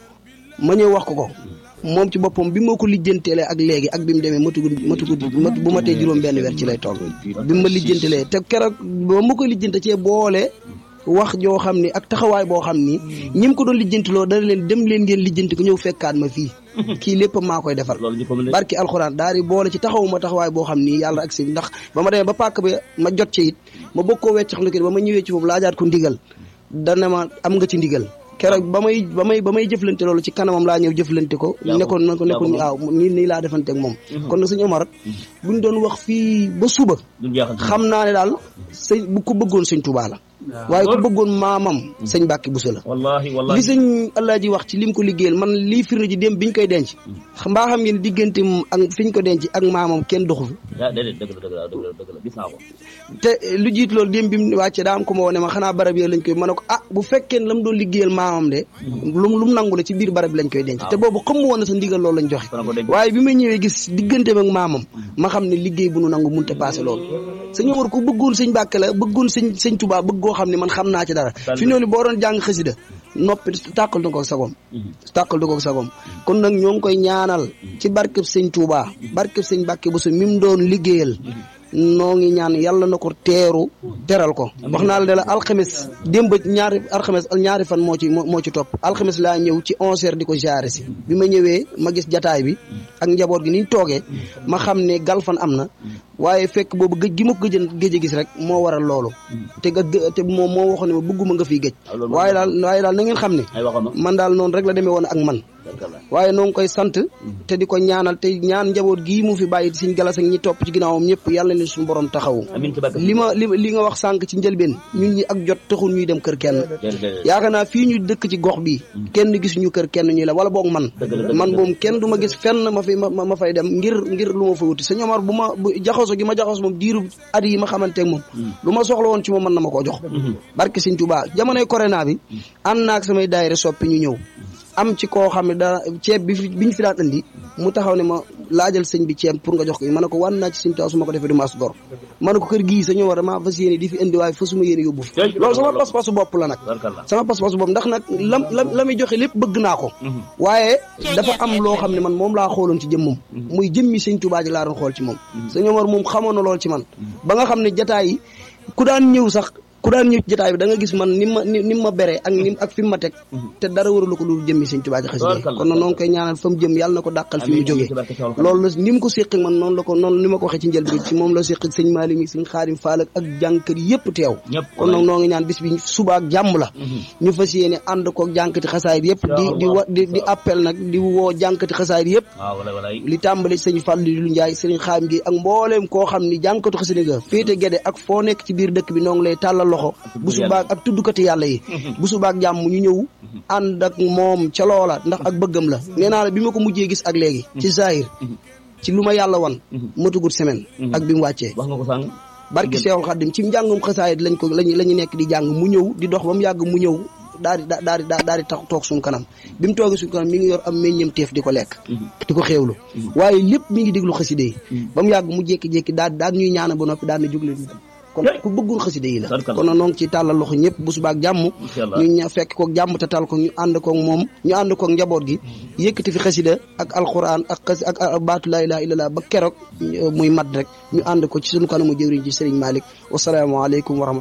ma ñëw wax ko ko moom ci boppam bi ma ko lijjantelee ak léegi ak bi mu demee matu matu bu ma tee juróom benn weer ci lay toll bi ma lijjantelee te keroog ba ma ko lijjante cee boole wax joo xam ni ak taxawaay boo xam ni ñi mu ko doon lijjantiloo dana leen dem leen ngeen lijjanti ko ñëw fekkaat ma fii kii lépp maa koy defal barki alxuraan daal di boole ci taxawu ma taxawaay boo xam ni yàlla ak si ndax ba ma demee ba pàkk bi ma jot ci it ma bëgg koo weccax lu ba ma ñëwee ci foofu laajaat ko ndigal dana ma am nga ci ndigal keroog ba may ba may ba may jëflante loolu ci kanamam laa ñëw jëflante ko nekkoon na ko nekkoon waaw nii nii laa defante ak moom kon nag sëñ Omar buñ doon wax fii ba suba xam naa ne daal sëñ bu ko bëggoon sëñ Tuubaa la waaye ku bëggoon maamam sëñ Mbàkke Buso la
wallaahi wallaahi
li sëñ Alaaji wax ci lim ko liggéeyal man lii firnde ji dem biñ koy denc mbaa xam ngeen diggante ak fiñ ko denc ak maamam kenn doxu fi
déedéet dëgg la dëgg la dëgg la gis naa ko
te lu jiit loolu dem bi mu wàcce daa am ko ma wone ma xanaa barab yooyu lañ koy mën a ko ah bu fekkee ne la mu doon liggéeyal maamam de lu lu mu nangu la ci biir barab bi lañ koy denc te boobu xam woon na sa ndigal loolu lañ joxe waaye bi ma ñëwee gis digganteem ak maamam ma xam ne liggéey bu nu nangu munte passé loolu sëñ Omar ko bëggoon sëñ Mbàkke la bëggoon sëñ sëñ Tuubaa bëggoo xam ne man xam naa ci dara fi noonu boo doon jàng xasida noppi tàqal du ko sagom tàqal du ko sagom kon nag ñoo ngi koy ñaanal ci barkeb sëñ Tuubaa barkeb sëñ Mbàkke bu sa mi mu doon liggéeyal noo ngi ñaan yàlla na ko teeru teral ko wax naa la ne la alxames démb ñaari alxames ñaari fan moo ci moo ci topp alxames laa ñëw ci onze heures di ko jaare si bi ma ñëwee ma gis jataay bi ak njaboot gi niñ toogee ma xam ne galfan am na waaye fekk boobu gëj gi ma ko gëj gëj a gis rek moo waral loolu te ga te moom moo waxoon ne ma bëgguma nga fiy gëj waaye daal waaye daal na ngeen xam ne man daal noonu rek la demee woon ak man waaye noo ngi koy sant te di ko ñaanal te ñaan njaboot gii mu fi bàyyi siñ galas ak ñi topp ci ginnaawam ñëpp yàlla leen suñu borom taxawu li ma li li nga wax sànq ci njëlbeen ñun ñi ak jot taxul ñuy dem kër kenn yaakaar naa fii ñu dëkk ci gox bi kenn gis ñu kër kenn ñuy la wala boog man man moom kenn du ma gis fenn ma fi ma fay dem ngir ngir lu ma fa wuti sëñ Omar bu ma jaxaso gi ma jaxaso moom diiru at yi ma xamanteeg moom lu ma soxla woon ci moom mën na ma koo jox barke sëñ Tuubaa jamonoy corona bi ànd naag samay daayira soppi ñu ñëw am ci koo xam ne da ceeb bi bi ñu fi daan andi mu taxaw ne ma laajal sëñ bi ceeb pour nga jox ko ma ne ko wan naa ci sëñ Tuubaa su ma ko defee du maas gor ma ne ko kër gii sañoo war maa fas yéene di fi indi waaye fasuma yéene yóbbu fi loolu sama pas-pasu bopp la nag sama pas-pasu bopp ndax nag lam la la muy joxe lépp bëgg naa ko waaye dafa am loo xam ne man moom laa xooloon ci jëmmam muy jëmmi sëñ Tuubaa ji laa doon xool ci moom sëñ Omar moom xamoon na lool ci man ba nga xam ne jataay yi ku daan ñëw sax ku daan ñëw ci jotaay bi da nga gis man ni ma ni ma bere ak ni ak fi mu ma teg te dara waralu ko lu jëmmi sëñ Tuubaa ji xasida kon nag noonu koy ñaanal fa mu jëm yàlla na ko dàqal fi mu jógee loolu la ni mu ko séq man noonu la ko noonu ni ma ko waxee ci njël bi ci moom la séq sëñ Maalik mi sëñ Xaadim Faal ak jànkër yëpp teew kon nag noo ngi ñaan bis bi suba ak jàmm la ñu fas yéene ànd ko jànkati xasaayid yëpp di di wa di di appel nag di woo jànkati xasaayid yëpp li tàmbali sëñ Fallu lu Njaay sëñ Xaadim gi ak mbooleem koo xam ni jànkatu xasida ga féete gede ak foo nekk ci biir dëkk bi noo ngi lay tàllal
loxo bu subaak ak tuddukati yàlla yi bu subaak jàmm ñu ñëw ànd ak moom ca loola ndax ak bëggam la nee naa la bi ma ko mujjee gis ak léegi ci zahir ci lu ma yàlla wan matugut semaine ak bi mu wàccee
wax nga ko sànq
barki Seexul Xaddim ci njàngum xasaayit lañ ko lañ la ñu nekk di jàng mu ñëw di dox ba mu yàgg mu ñëw daal di daal di daal di tax toog suñu kanam bi mu toogee suñu kanam mi ngi yor am meññeem teef di ko lekk di ko xéewlu waaye lépp mi ngi déglu xaside yi ba mu yàgg mu jékki-jékki daal daal ñuy ñaana ba noppi daal na jóg leen kon ku bëggul xaside yi la kon nag noo ngi ci tàllal loxo ñëpp bu subaak jàmm ñu ña fekk kook jàmm te tal ko ñu ànd kook moom ñu ànd kook njaboot gi yëkkati fi xasida ak alquran ak xas ak baatu laa ilaha illallah ba keroog muy mat rek ñu ànd ko ci suñu kanamu jëwriñ ci Serigne Malick wasalaamaaleykum wa rahmatullah